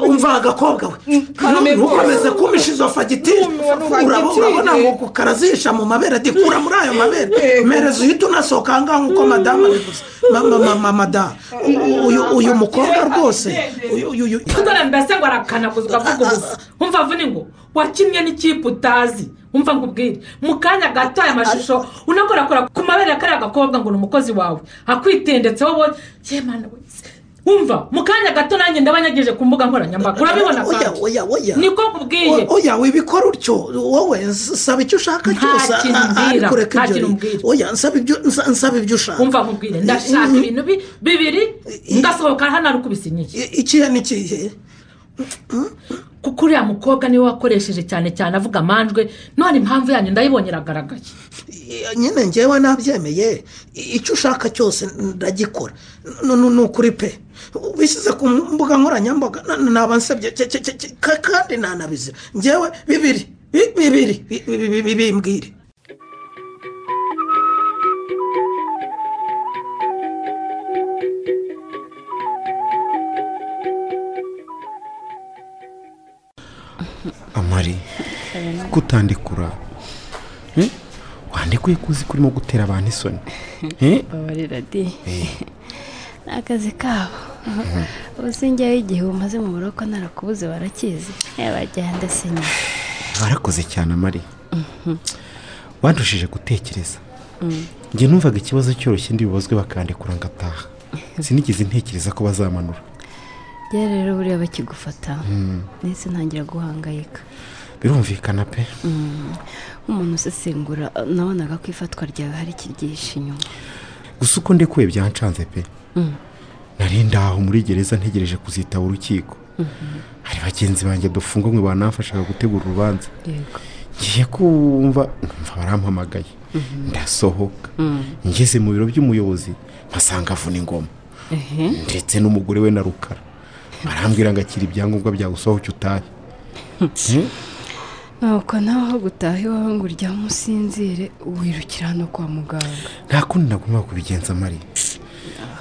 umva agakobwa we Karame ntukomeze kumpisha izo fagitire Fagitire. urabo- urabona ngo ku- karazisha mu mabere ati kura muri ayo mabere mereza uhita unasohoka ahangaha nk'uko madamu abivuze Ma- ma- ma- ma- madamu u- uyu- uyu mukobwa rwose uyu- uyu- uyu- dore mbese ngo arakanaguza ukavuga ubusa umva vuni ngo wakinnye n'ikipe utazi umva ngo ubwire mu kanya gato aya mashusho unakorakora ku mabere ya kariya gakobwa ngo ni umukozi wawe akwitendetseho wowe yemana we umva mu kanya gato nanjye ndabanyageje ku mbuga nkoranyambaga urabibona oya kandi oya oya niko nkubwiye O- oya wibikora utyo wowe ns- nsaba icyo ushaka Nta cyose kintu a- a- mbwira, ariko reka nta ibyo kintu ni- mbwira. oya nsaba ibyo nsa- nsaba ibyo ushaka umva nkubwire ndashaka ibintu bi- bibiri ndasohoka hano ari ukubisinyiye I- ikihe n'ikihe kuko uriya mukobwa niwe wakoresheje cyane cyane avuga amanjwe none impamvu yanyu ndayibonye iragaragaye I- nyine ngewe nabyemeye I- icyo ushaka cyose ndagikora N- n- ni ukuri pe wishyize ku mbuga nkoranyambaga na- naba nsabye ke- ke- ke- ke- ka- kandi ntanabizira ngewe bibiri bi- bibiri bi- bi- bi- bi- bimbwire amari kutandikura Eh? wandikuye ko uzi ko urimo gutera abantu isoni Eh? babarira di ni akazi kabo ubuse njyewe igihe umaze mu buroko narakubuze warakizi yabajyana sinya warakoze cyane amari wadushije gutekereza njye numvaga ikibazo cyoroshye ndibibazwe bakandekura ngataha sinigeze ntekereza ko bazamanura rya rero buriya bakigufata ndetse ntangira guhangayika birumvikana pe nk'umuntu usesengura nabonaga ko ifatwa ryawe hari ikiryihishe inyuma gusa uko ndekuye byancanze pe Mm. nari ndaho muri gereza ntegereje kuzitaba urukiko hari bagenzi banjye dufunganywe banamfashaga gutegura urubanza yego ngiye kumva numva barampamagaye ndasohoka ngeze mu biro by'umuyobozi mpasanga avuna ingoma ehe ndetse n'umugore we na rukara barambwira ngo akira ibyangombwa byawe usohoke utahe Hmm? nuko nawe aho gutaha iwawe ngo uryame usinzire wirukira hano kwa muganga nta kundi nagomba kubigenza mariya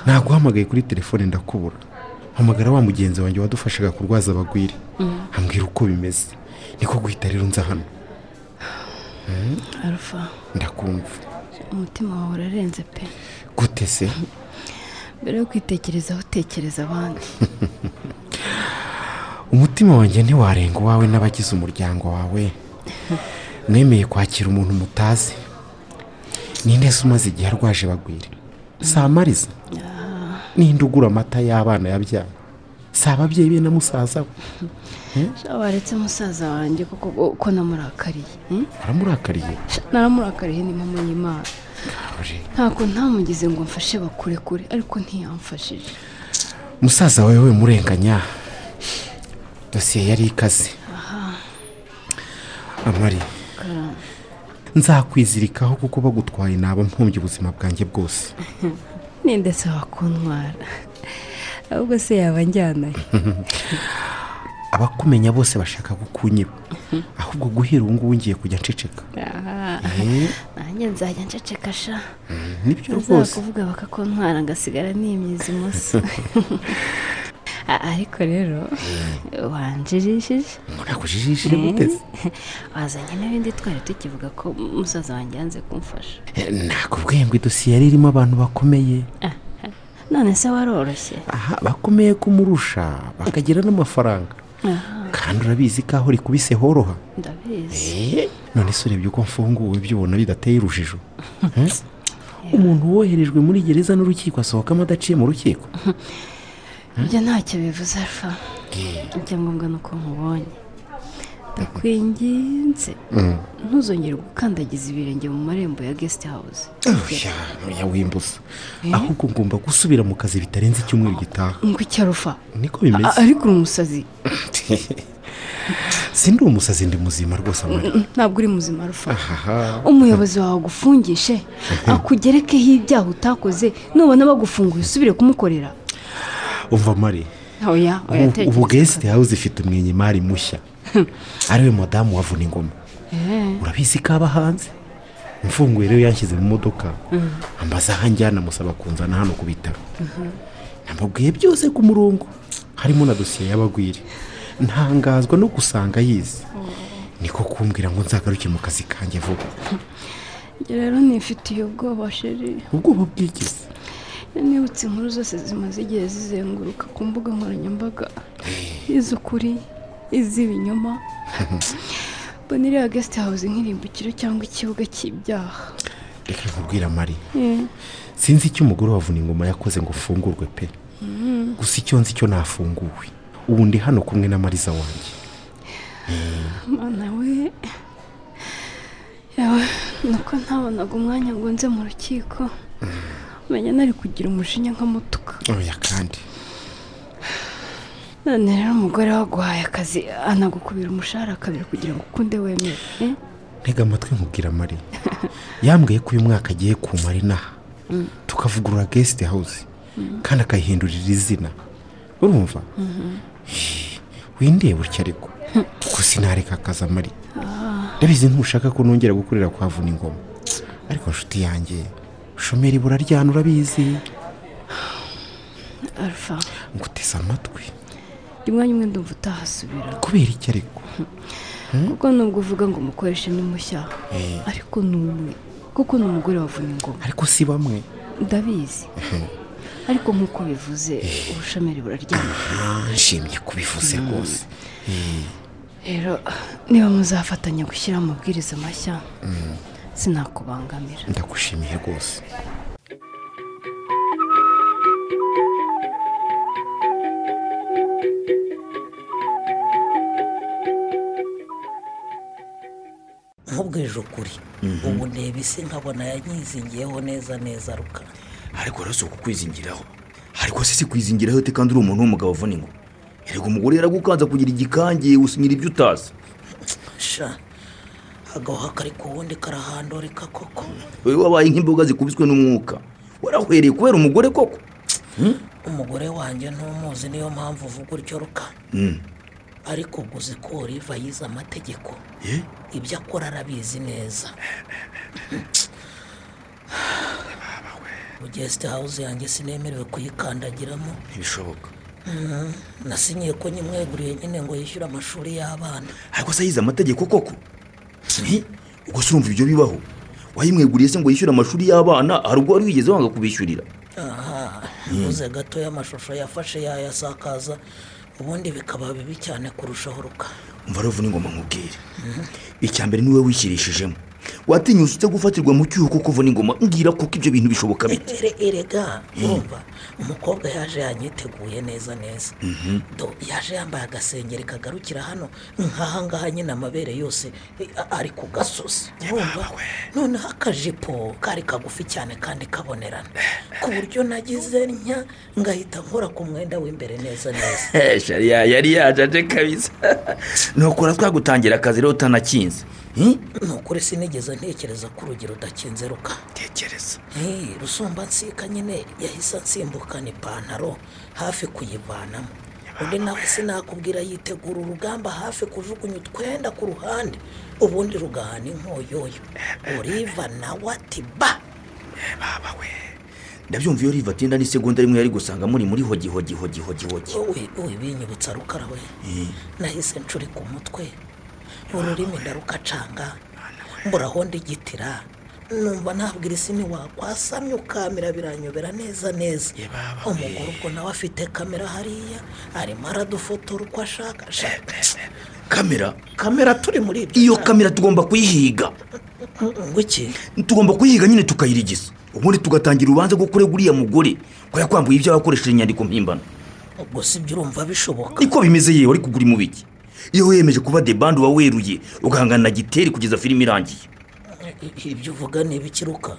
naguhamagaye kuri telefone ndakubura hamagara wa mugenzi wanjye wadufashaga kurwaza abagwire ambwira uko bimeze niko guhita rero nza hano arufa ndakumva umutima wawe urarenze pe gute se mbere yo kwitekerezaho tekereza abandi umutima wanjye ntiwarenga uwawe n'abagize umuryango wawe nemeye kwakira umuntu mutazi ninde se umaze igihe arwaje bagwire samariza ninde ugura amata y'abana yabyaye si ababyeyi be na musaza we sha waretse musaza wanjye kuko uko namurakariye hmm? aramurakariye Sha, naramurakariye ni mama y'imana Roger. ntabwo ntamugize ngo mfashe bakurekure ariko ntiyamfashije musaza wawe we murenganya dosiye yari ikaze amari Karamba. nzakwizirikaho kuko bagutwaye naba mpumbye ubuzima bwanjye bwose ni ndetse wakuntwara ahubwo se yaba anjyanayo abakumenya bose bashaka kukunyiba ahubwo guhera ubu ngubu ngiye kujya nceceka Aha. Eh, nanjye nzajya nceceka sha nibyo rwose kuvuga bakakuntwara ngasigara nimyiza umunsi A- ariko rero wanjirishije murakujijishije muteze wazanye n'ibindi twari tukivuga ko musaza wanjye yanze kumfasha nakubwiye ngo idosiye yari irimo abantu bakomeye none se waroroshye aha bakomeye kumurusha bakagira n'amafaranga kandi urabizi ko aho rikubise horoha ndabizi Eh, none se urebye uko mfunguwe ibyo ubona bidateye urujijo Eh? umuntu woherejwe muri gereza n'urukiko asohokamo adaciye mu rukiko ibyo ntacyo bivuze alfa icyangombwa ni uko nkubonye ndakwinginze ntuzongere gukandagiza ibirenge mu marembo ya guest house Oya, oya wimbuza ahubwo ngomba gusubira mu kazi bitarenze icyumweru gitaha ngo icyo arufa niko bimeze A- ariko uri umusazi sindi umusazi ndi muzima rwose amara ntabwo uri muzima arufa ahaha umuyobozi wawe agufungishe akugerekeho ibyaha utakoze nubona bagufunguye usubire kumukorera umva mari oya oya ubu- ubu guest house ifite umwenye mari mushya ariwe madamu wavuna ingoma urabizi ko aba hanze mfunguye rero yanshyize mu modoka ambaza aho anjyana musaba kunzana hano ku bitaro namubwiye byose ku murongo harimo na dosiye y'abagwiri ntangazwa no gusanga yize niko kumbwira ngo nzagaruke mu kazi kanjye vuba Njye rero nifitiye ubwoba sheri ubwoba bwigize nibutse inkuru zose zimaze igihe zizenguruka ku mbuga nkoranyambaga iz'ukuri iz'ibinyoma mbona iriya guest house nk'irimbukiro cyangwa ikibuga cy'ibyaha reka nkubwira mari sinzi icyo umugore wavuna ingoma yakoze ngo ufungurwe pe gusa icyo nzi cyo nafunguwe ubu ndi hano kumwe na mariza wanjye mana we yawe nuko ntabonaga umwanya ngo nze mu rukiko umenya nari kugira umujinya nk'amutuka oya kandi none rero umugore waguhaye akazi anagukubira umushahara kabiri kugira ngo ukunde wemere eh? ntega amatwi nkubwira mari yambwiye ko uyu mwaka agiye kumara inaha tukavugurura guest house kandi akayihindurira izina urumva windiye gutya ariko kuko sinareka akazi amari ndabizi ntushaka ko nongera gukorera kwa vuna ingoma ariko nshuti yanjye ushomeri buraryana urabizi alpha nguteze amatwi rimwanya umwe ndumva utahasubira kubera iki ariko kuko nubwo uvuga ngo umukoreshe ni mushya ariko ni umwe kuko ni umugore wavuna ingoma ariko si bamwe ndabizi ariko nk'uko bivuze ubushomeri buraryamye nshimye kubivuze rwose rero niba muzafatanya gushyira amabwiriza mashya sinakubangamira ndagushimiye rwose nkubwije ukuri ubu ndeba isi nkabona yanyizingiyeho neza neza rukara ariko rero si ukukwizingiraho ariko se si kwizingiraho te kandi uri umuntu w'umugabo avuna ingo erega umugore yaragukanza kugira igikange usinyira ibyo utazi sha agahoha kari ku wundi karahandurika koko wowe wabaye nk'imboga zikubiswe n'umwuka warahwereye kubera umugore koko umugore wanjye ntumuzi niyo mpamvu uvuga utyo rukara ariko ubwo uzi ko oliva yize amategeko Eh? ibyo akora arabizi neza mu gesite hawuze yanjye sinemerewe kuyikandagiramo ntibishoboka nasinyiye ko nyimweguriye nyine ngo yishyure amashuri y'abana ariko se yize amategeko koko Nti, ubwo se urumva ibyo bibaho wayimweguriye se ngo yishyure amashuri y'abana hari ubwo wari wigeze wanga kubishyurira aha uze gato y'amashusho yafashe yayasakaza ubundi bikaba bibi cyane kurushaho rukara umva rero vuna ingoma nkubwire icya mbere ni wowe wishyirishijemo watinyutse ujya gufatirwa mu cyuho kuko vuna ingoma mbwira kuko ibyo bintu bishoboka bite Ere- erega urumva umukobwa yaje yanyiteguye neza neza Do, yaje yambaye agasengeri kagarukira hano nk'aha ngaha nyine amabere yose eh, a- ari ku gasozi urumva noneho akajipo kari kagufi cyane kandi kabonerana ku buryo nagize ntya ngahita nkora ku mwenda w'imbere neza neza shariya yari yajaje kabisa nukora twagutangira akazi rero utanakinze Hmm? ni ukuri sinigeze ntekereza ko urugi rudakinze ruka tekereza Eh, rusumba nsika nyine yahise ansimbukana ipantaro hafi kuyivanamo undi nawe sinakubwira yitegura urugamba hafi kujugunya utwenda ku ruhande ubundi rugahana inkoyoyo uriva nawe ati ba baba we ndabyumva iyo riva atinda n'isegonda rimwe yari gusanga muri muri hogi hogi hogi hogi hogi Uwi- uwi binyibutsa rukara we nahise ncuri ku mutwe ururimi ndarukacanga mburaho ndigitira numva nabwira isi ntiwakwasamye ukamira biranyobera neza neza umugore ubwo nawe afite kamera hariya arimo aradufotora uko ashaka ashaka kamera kamera turi muri ibyo iyo kamera tugomba kuyihiga ngwiki tugomba kuyiga nyine tukayirigisa ubundi tugatangira urubanza rwo kurega uriya mugore ko yakwambuye ibyo yakoresheje inyandiko mpimbano ubwo si byo urumva bishoboka niko bimeze yewe ariko ugura imubiki iyo wiyemeje kuba debande uba weruye ugahangana na giteri kugeza filime irangiye ibyo uvuga ni ibikiruka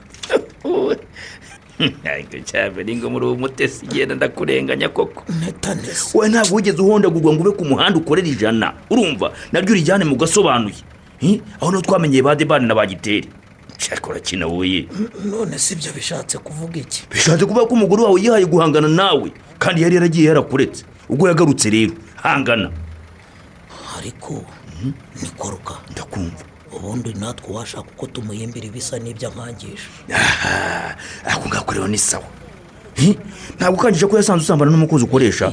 ntabwo cyabera ngo muri uwo mutesi igenda ndakurenganya koko netanesi wowe ntabwo wigeze uhondagurwa ngo ube ku muhanda ukorera ijana urumva naryo urijyane mu gasobanuye Hi? aho niho twamenyeye ba debane na ba giteri nshaka urakina woye none si byo bishatse kuvuga iki bishatse kuvuga ko umugore wawe yihaye guhangana nawe kandi yari yaragiye yarakuretse ubwo yagarutse rero hangana ariko nikoruka ndakumva ubundi natwe uwashaka uko tumuhimbira ibisa n'ibyo ankangisha aha ako ngako rero ni sawa Hi? ntabwo ukangije ko yasanze usambana n'umukozi ukoresha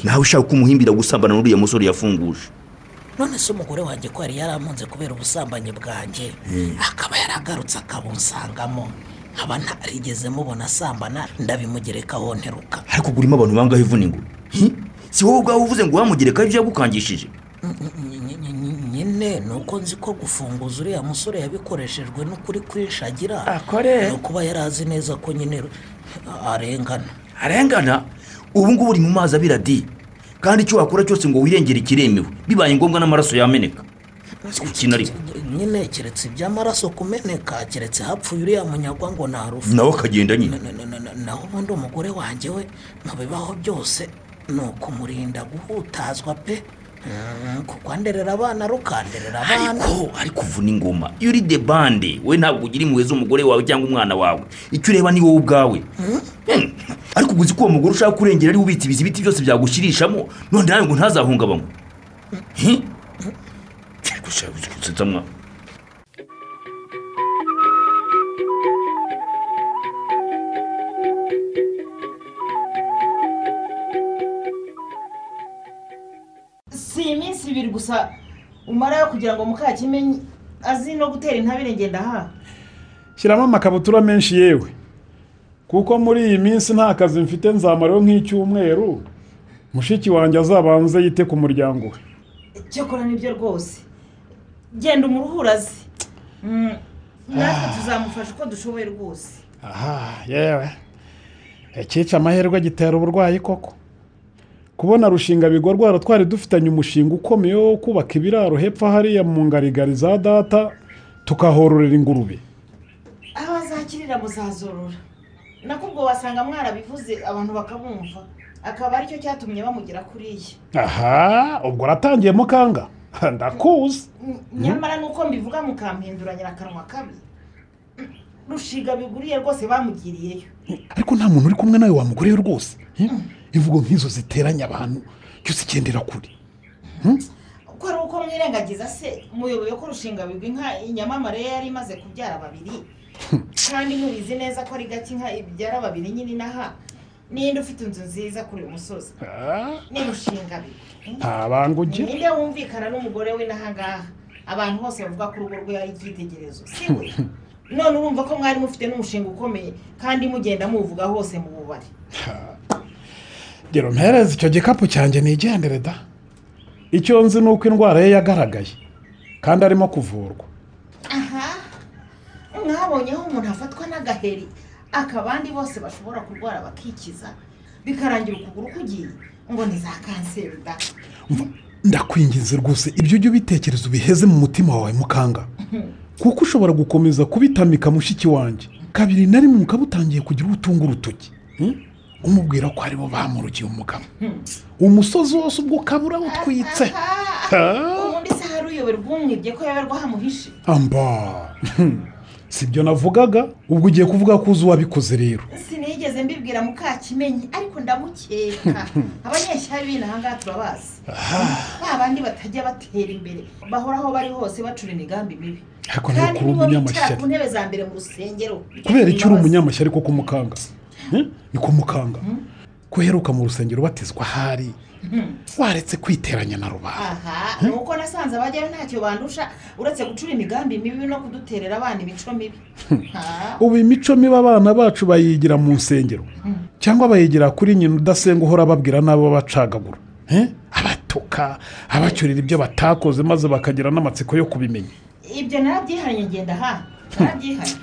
nawe ushaka ko umuhimbira gusambana n'uriya musore yafunguje none se umugore wanjye ko yari yaramunze kubera ubusambanyi bwanjye akaba yaragarutse akabunsangamo nkaba ntarigeze mubona asambana ndabimugerekaho nteruka ariko burimo abantu bangaho ivuna ingoma Hi? si wowe ubwawe uvuze ngo wamugerekaho ibyo yagukangishije Ny- ny- ny- ny- nyine ni uko nzi ko gufunguza uriya musore yabikoreshejwe n'ukuri kwinshi agira ni ukuba yari azi neza ko nyine arengana arengana ubu ngubu uri mu mazi abira di kandi icyo wakora cyose ngo wirengere ikiremewe bibaye ngombwa n'amaraso yameneka si gukina ariko nyine keretse iby'amaraso kumeneka keretse hapfuye uriya munyagwa ngo narufa nawe akagenda nyine Na- na- na- na- naho ubundi umugore wanjye we mu bibaho byose ni ukumurinda guhutazwa pe Mm, kuko anderera abana rukanderera abana ariko ariko uvuna ingoma iyo uri debande we ntabwo ugira impuhwe z'umugore wawe cyangwa umwana wawe icyo ureba ni wowe ubwawe Hmm. ariko uguzi ko uwo mugore ushaka kurengera ari ubitse ibizi biti byose byagushyirishamo none nawe ngo ntazahungabanywe Hmm? Ariko ushaka gusetsa mwana. si iminsi ibiri gusa umarayo kugira ngo mukakimenye azi no gutera intabire ngenda aha shyiramo amakabutura menshi yewe kuko muri iyi minsi nta kazi mfite nzamaraho nk'icyumweru mushiki wanjye azabanze yite ku muryango we cyakora nibyo rwose genda umuruhure aze Mm, natwe tuzamufasha uko dushoboye rwose aha yewe ikica amahirwe gitera uburwayi koko kubona rushinga bigorwara twari dufitanye umushinga ukomeye wo kubaka ibiraro hepfo hariya mu ngarigari za data tukahororera ingurube aho azakirira muzazorora nakubwo wasanga mwarabivuze abantu bakabumva akaba aricyo cyatumye bamugera kuriya aha ubwo uratangiye mukanga ndakuzi Mm, nyamara nuko mbivuga mukampinduranyira akanwa kabi Mm, rushiga biguriye rwose bamugiriyeyo ariko nta muntu uri kumwe nawe wamuguriye rwose Hmm? imvugo nk'izo ziteranya abantu cyose igendera kure Hmm? ko ari uko mwirengagiza se muyoboye ko rushinga bigwi nka inyamamare ye yari imaze kubyara babiri kandi mubizi neza ko ari gake inka ibyara babiri nyine inaha n'iyindi ufite inzu nziza kuri uyu musozi ni rushinga bigwi nta banga ugira ninde wumvikana n'umugore we n'aha ngaha abantu bose bavuga ko urugo rwe ari icyitegererezo si we none urumva ko mwari mufite n'umushinga ukomeye kandi mugenda muwuvuga hose mu bubari gira umpereze icyo gikapu cyanjye nigendere da icyo nzi ni uko indwara ye yagaragaye kandi arimo kuvurwa aha mwabonyeho umuntu afatwa n'agaheri akabandi bose bashobora kurwara bakikiza bikarangira ukuguru kugiye ngo ni za kanseri da ndakwinginze rwose ibyo ujye ubitekereza ubiheze mu mutima wawe mukanga kuko ushobora gukomeza kubitamika mushiki wanjye kabiri na rimwe mukaba utangiye kugira ubutunga urutoki Hmm? umubwira ko aribo bamurugiye umugabo umusozi wose ubwo ukaba urawutwitse Ah, ubundi se hari uyoberwa umwibye ko yoberwa hamuhishe amba Hmm. sibyo navugaga ubwo ugiye kuvuga ko uzi uwabikoze rero sinigeze mbibwira mukakimenyi ariko ndamukeka abanyeshyari b'inahangaha turabazi ba bandi batajya batera imbere bahoraho bari hose bacura imigambi mibi ariko ni kandi ukuri nibo umunyamashyari bicara ku ntebe za mbere mu rusengero kubera icyo uri umunyamashyari ko kumukanga ni kumukanga ko uheruka mu rusengero ubatizwa ahari waretse kwiteranya na rubanda aha ni uko nasanze abajyayo ntacyo bandusha uretse gucura imigambi mibi no kuduterera abana imico mibi Ah, ubu imico mibi abana bacu bayigira mu nsengero cyangwa bayigira kuri nyina udasenga uhora babwira n'abo bacagagura Eh? abatuka abacyurira ibyo batakoze maze bakagira n'amatsiko yo kubimenya ibyo narabyihanye ngenda aha narabyihanye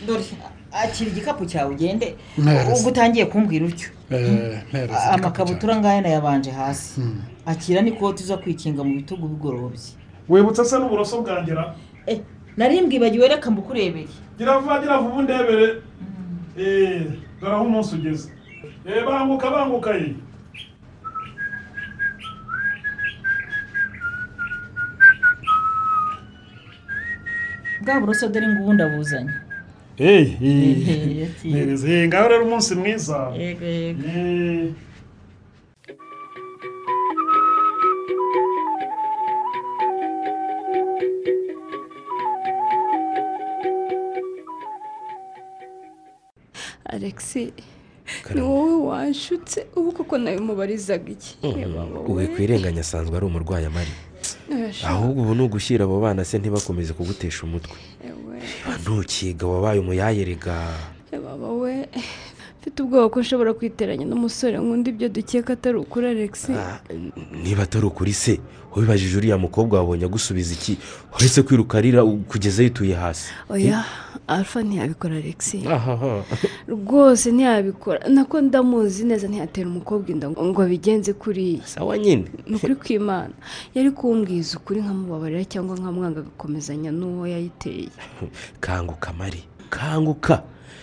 dore akira igikapu cyawe ugende Neza. ubwo utangiye kumbwira utyo Eh, mpereza igikapu amakabutura ngaya nayabanje hasi akira n'ikoti zo kwikinga mu bitugu bigorobye wibutse se n'uburoso bwangera Eh, nari mbwibagiwe reka mbukurebere gira vuba gira vuba undebere dore aho umunsi ugeze banguka banguka ye bwa buroso dore ngubundi abuzanye mpereza Eh, ngaho rero umunsi mwiza yego yego Eh. alexi ni wowe wanshutse ubu koko nawe mubarizaga iki uwe kwirenganya asanzwe ari umurwayi amari Urashaka- ahubwo ubu ni ugushyira abo bana se ntibakomeze kugutesha umutwe ewe reba ntukiga wabaye umuyayerega baba we mfite ubwoba ko nshobora kwiteranya n'umusore nkunda ibyo dukeka atari ukuri alexi Ah, niba atari ukuri se wibajije uriya mukobwa wabonye agusubiza iki uretse kwirukarira kugeza yituye hasi oya alpha ntiyabikora alexi ahaha rwose ntiyabikora nako ndamuzi neza ntiyatera umukobwa inda ngo ngo abigenze kuriya sawa nyine ni ukuri kw'imana yari kumbwiza ukuri nkamubabarira cyangwa nkamwanga agakomezanya n'uwo yayiteye kanguka mari kanguka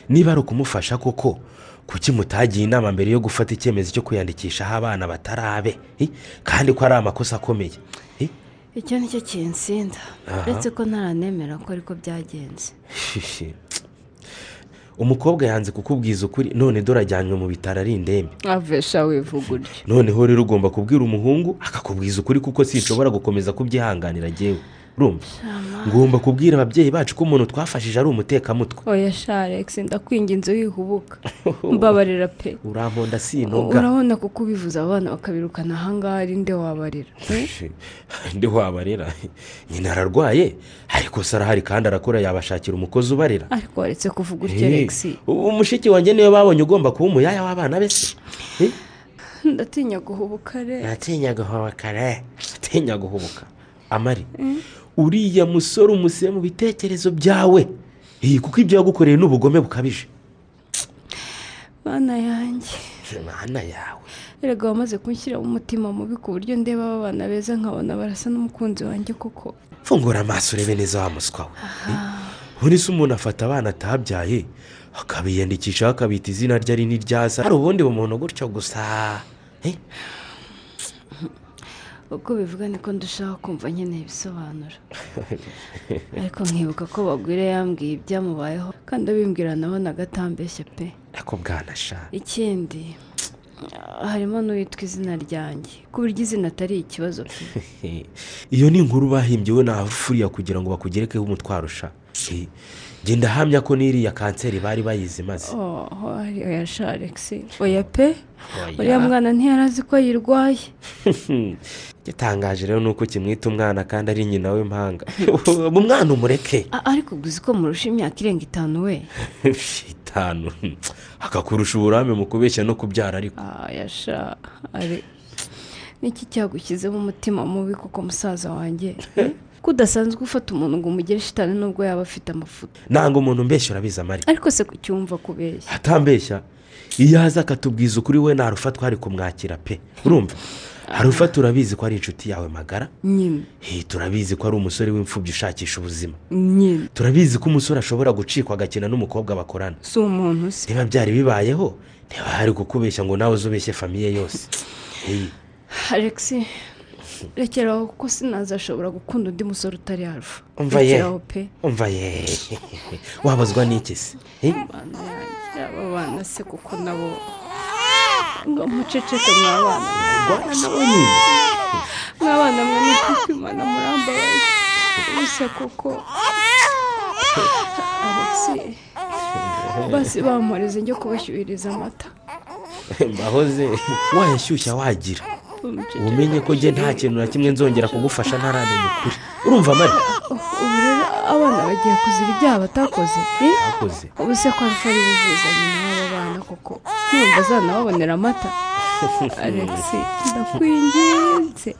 niba ari ukumufasha koko kuki mutagiye inama mbere yo gufata icyemezo cyo kwiyandikishaho abana batarabe Eh, kandi ko ari amakosa akomeye Eh, icyo ni cyo kinsinda Aha. uretse ko ntaranemera ko ariko byagenze shishi. umukobwa yanze kukubwiza ukuri none dore ajyanywe mu bitaro ari indembe avesha wivuga utyo noneho rero ugomba kubwira umuhungu akakubwiza ukuri kuko sinshobora gukomeza kubyihanganira agewe urumva ngomba kubwira ababyeyi bacu ko umuntu twafashije ari umutekamutwe oya sha alex ndakwinginze wihubuka mbabarira pe uramponda sinoga urabona kuko ubivuze abana bakabirukana ahangaha ari nde wabarira ndi wabarera nyina ararwaye ariko se arahari kandi arakora yabashakira umukozi ubarera ariko waretse kuvuga utyo alex ubu mushiki wanjye niwe babonye ugomba kuba umuyaya w'abana be se Eh, ndatinya guhubuka re ntatinya guhubuka re ntatinya guhubuka amari uriya musore umusire mu bitekerezo byawe Eh, kuko ibyo yagukoreye ni ubugome bukabije bana yanjye mana yawe erega wamaze kunshyira umutima mubi ku buryo ndeba aba bana beza nkabona barasa n'umukunzi wanjye koko fungura amaso urebe neza wa muswa we buri se umuntu afata abana atabyaye akabiyandikishaho akabita izina rye ari n'iryasa hari ubundi bumuntu gutyo gusa Eh, uko bivuga niko ndushaho kumva nkeneye ibisobanuro ariko nkibuka ko bagwire yambwiye ibyamubayeho kandi abimbwira nabona gatambeshye pe ako bwanasha ikindi harimo n'uwitwa izina ryanjye ku buryo izina atari ikibazo pe Eh, iyo ni inkuru bahimbye we nahafuriya kugira ngo bakugerekeho umutwaro usha Eh, genda ahamya ko n'iriya kanseri bari bayizi maze oho oya sha alex oya pe uriya mwana ntiyari azi ko yirwaye gitangaje rero ni uko kimwita umwana kandi ari nyina w'impanga mu mwana umureke A- ariko ubwo uzi ko murusha imyaka irenga itanu we itanu akakurusha uburambe mu kubeshya no kubyara ariko oya sha ari niki cyagushyizemo umutima mubi kuko musaza wanjye eh? ko udasanzwe ufata umuntu ngo umugire shitani nubwo yaba afite amafuta ntabwo umuntu mbeshya urabizi amari ariko se kucyumva kubeshya atambeshya iyo aza akatubwiza ukuri we ntarufa twari kumwakira pe urumva harufa turabizi ko ari inshuti yawe magara nyine Eh, turabizi ko ari umusore w'imfubyi ushakisha ubuzima nyine turabizi ko umusore ashobora gucikwa agakina n'umukobwa bakorana si umuntu se niba byari bibayeho niba hari kukubeshya ngo nawe uzubeshye famiye yose Eh, alex rekeraho kuko sinazashobora gukunda undi musore utari alfa umva ye Rekeraho pe umva ye wabazwa n'iki se Eh? abana yanjye aba bana se kuko nabo ngo muceceke mwabana rwana nawe nyine mwabana mwe ni kwimana murambaye gusa kuko alex basi bamporeze njye kubashyuhiriza amata mbahoze wayashyushya wagira umenye ko njye nta kintu na kimwe nzongera kugufasha ntaramenya ukuri urumva amari ubu rero abana bagiye kuzira ibyaha batakoze eh? akoze ubu se ko alfa ari buvuza nyina w'aba bana koko numva azanababonera amata alex ndakwinginze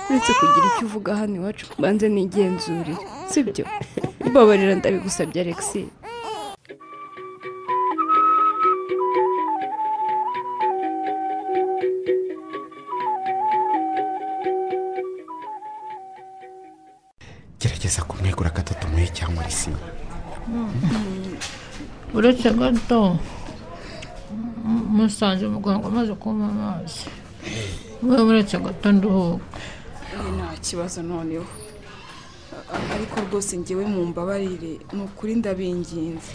uretse kugira icyo uvuga hano iwacu mbanze nigenzurire sibyo mbabarira ndabigusabye alex gerageza kumwegura gatatu muri cyangwa muri sima uretse gato musanze umuganga amaze kunywa amazi we uretse gato nduhuka nta kibazo noneho A- ariko rwose ngewe mu mbabarire ni ukuri ndabinginze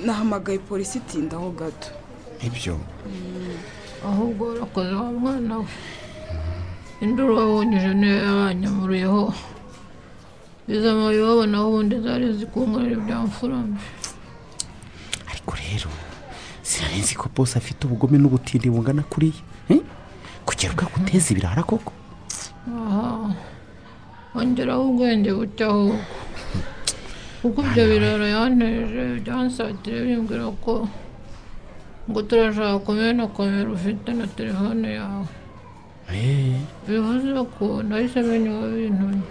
nahamagaye polisi itindaho gato ibyo ahubwo warakoze wa mwana we induru wawunyije niyo yabanyamuruyeho izo mubibabo naho ubundi zari zikunganira ibyamfurambye ariko rero sinari nzi ko bose afite ubugome n'ubutindi bungana kuriya Hmm? kugera bwaguteza ibirara koko aha ongeraho ubwenge buke ahubwo kuko ibyo biraro yanteje byansatire bimbwira ko ngo turashaka kumenya na kamera ufite na telefone yawe Eh, bivuze ko nahise menya uwo bintumye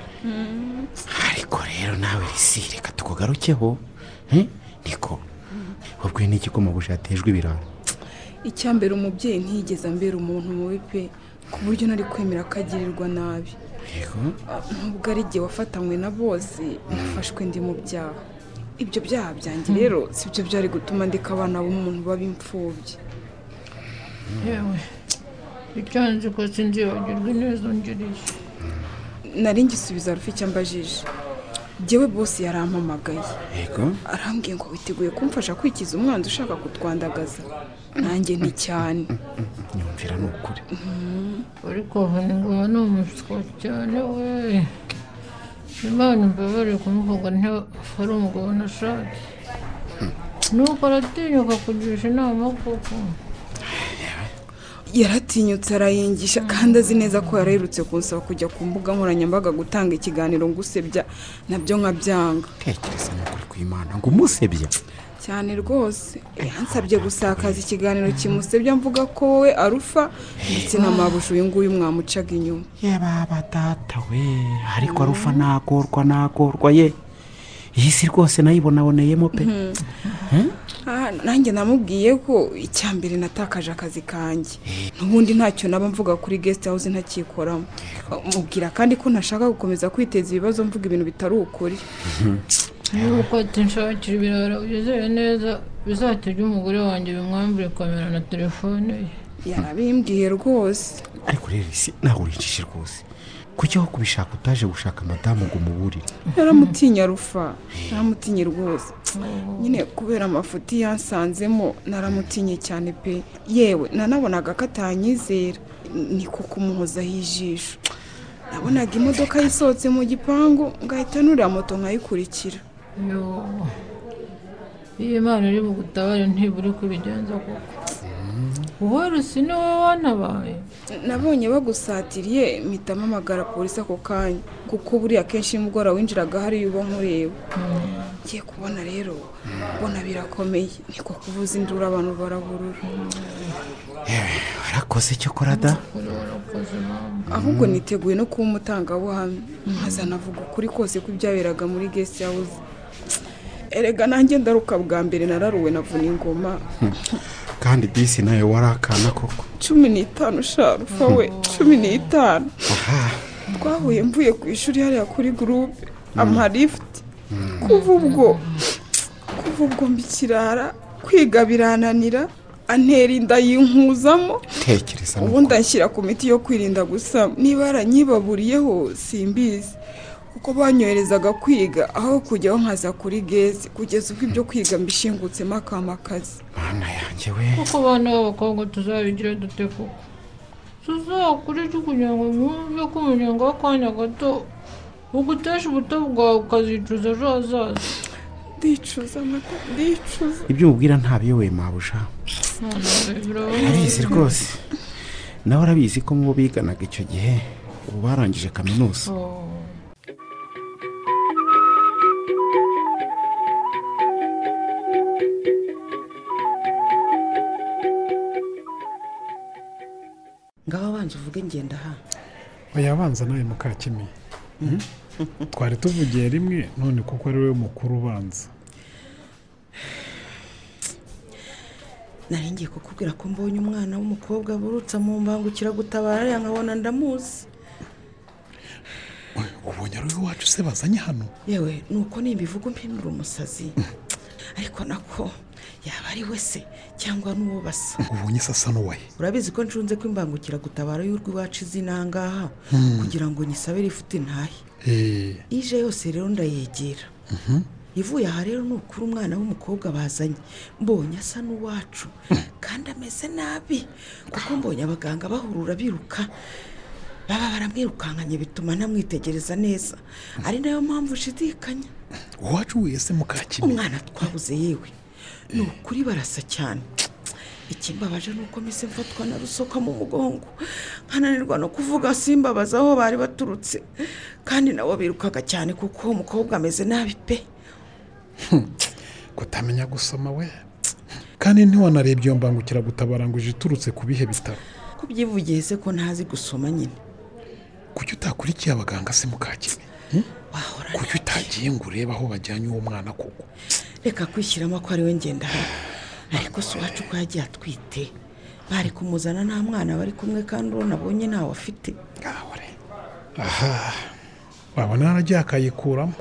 ariko rero nawe risi reka tukugarukeho Hmm? niko ubwo ni igikoma bushatejwe ibirara icyambere umubyeyi ntiyigeze ambera umuntu mubi pe ku buryo nari kwemera ko agirirwa nabi yego Ah, nubwo ari igihe wafatanywe na bose nafashwe ndi mu byaha ibyo byaha byanjye rero si byo byari gutuma ndeka abana b'umuntu b'imfubyi yewe icyo nzi ko sinzibagirwa neza ungirije nari ngisubiza rufi icyo ambajije ngewe bose yarampamagaye yego arambwiye ngo witeguye kumfasha kwikiza umwanzi ushaka kutwandagaza nanjye ni cyane nyumvira ni ukuri ariko vuba ni umuswa cyane we imana imbabare kumuvuga ntihari umugabo nashake nuko aratinyuka kugisha inama koko yaratinyutse arayigisha kandi azi neza ko yarahirutse kunsaba kujya ku mbuga nkoranyambaga gutanga ikiganiro ngusebya nabyo nkabyanga tekereza ni ukuri kw'imana ngo umusebye cyane rwose yansabye gusakaza ikiganiro kimusebya mvuga ko wowe arufa ndetse na mabuja uyu nguyu mwamucaga inyuma yaba data we ariko arufa nagorwa nagorwa ye iyi si rwose nayibonaboneyemo pe Hmm? Ah, nanjye namubwiye ko icya mbere natakaje akazi kanjye n'ubundi ntacyo naba mvuga kuri guest house ntakikoramo mubwira kandi ko ntashaka gukomeza kwiteza ibibazo mvuga ibintu bitari ukuri nuko ati nshakira ibiraro byizeye neza bizatege umugore wanjye bimwambure kamera na telefone ye yarabimbwiye rwose ariko rero isi ntabwo urinjije rwose kuki aho kubishaka utaje gushaka madamu ngo umuburire yaramutinya rufa yaramutinye rwose nyine kubera amafuti yansanzemo naramutinye cyane pe yewe nanabonaga ko atanyizera ni ko kumuhozaho ijisho nabonaga imodoka yisohotse mu gipangu ngahita nurira moto nkayikurikira Yo, iyo imana iri bugutabare ntiburi kubigenza koko wowe rusi ni wowe wanabaye nabonye bagusatiriye mpita mpamagara polisi ako kanya kuko buriya kenshi nimugora winjiraga hariya uba nkureba ngiye kubona rero ubona birakomeye niko kuvuza induru abantu baraburura warakoze icyo kora da ahubwo niteguye no kuba umutangabuhamya nkazanavuga ukuri kose kw'ibyaberaga muri guest house erega nanjye ndaruka bwa mbere nararuwe navuna ingoma kandi disi nayo warakana koko cumi n'itanu sharufa we cumi n'itanu twahuye mvuye ku ishuri hariya kuri gurupe amalifuti kuva ubwo kuva ubwo mbikirara kwiga birananira antera inda yinkuzamo tekereza ni ubundi anshyira ku miti yo kwirinda gusa niba yaranyibaburiyeho simbizi kuko banyoherezaga kwiga aho kujyaho nkaza kuri gezi kugeza ubwo ibyo kwiga mbishingutsemo akamakazi mana yanjye we kuko abana b'abakobwa tuzabigira dute koko tuzakurije kugira ngo mwumve ko umunyenga w'akanya gato ugutesha ubuto bwawe ukazicuza ejo hazaza ndicuza amata ndicuza ibyo umubwira ntabiyoboye mabuja arabizi rwose nawe arabizi ko mu bo biganaga icyo gihe ubu barangije kaminuza ngaho abanza uvuge ngenda aha oya abanza nawe mukakemi twari tuvugiye rimwe none kuko ari wowe mukuru ubanza nari ngiye kukubwira ko mbonye umwana w'umukobwa burutse mu mbangukiragutabara ariya nkabona ndamuzi ubonye ari wowe wacu se bazanye hano yewe ni uko nimbivuga mpindura umusazi ariko nako yaba ari we se cyangwa n'uwo basa ubonye sasa n'uwe urabizi ko nshunze ko imbangukiragutabara y'urw'iwacu izi nangaha Hmm. kugira ngo nyisabire ifite intahe Eh, ije yose rero ndayegera mhm. ivuye aha rero ni ukuri umwana w'umukobwa bazanye mbonye asa n'uwacu kandi ameze nabi kuko mbonye abaganga bahurura biruka baba baramwirukankanye bituma ntamwitegereza neza ari nayo mpamvu ushidikanya uwacu wese mukakemi umwana twabuze yewe ni ukuri barasa cyane ikimbabaje ni uko mise mfatwa na rusoka mu mugongo nkananirwa no kuvuga simbabaza aho bari baturutse kandi nabo birukaga cyane kuko uwo mukobwa ameze nabi pe kutamenya gusoma we kandi ntiwanarebye iyo mbangukiragutabara ngo ije iturutse ku bihe bitaro ko byivugiye se ko ntazi gusoma nyine kuki utakurikiye abaganga se mukakemi kuki utagiye ngo urebe aho bajyanye uwo mwana koko reka kwishyiramo ko ari we ngenda hano ariko si uwacu ko yagiye atwite bari kumuzana nta mwana bari kumwe kandi uwo nabonye ntawe afite aha wabona yaragiye akayikuramo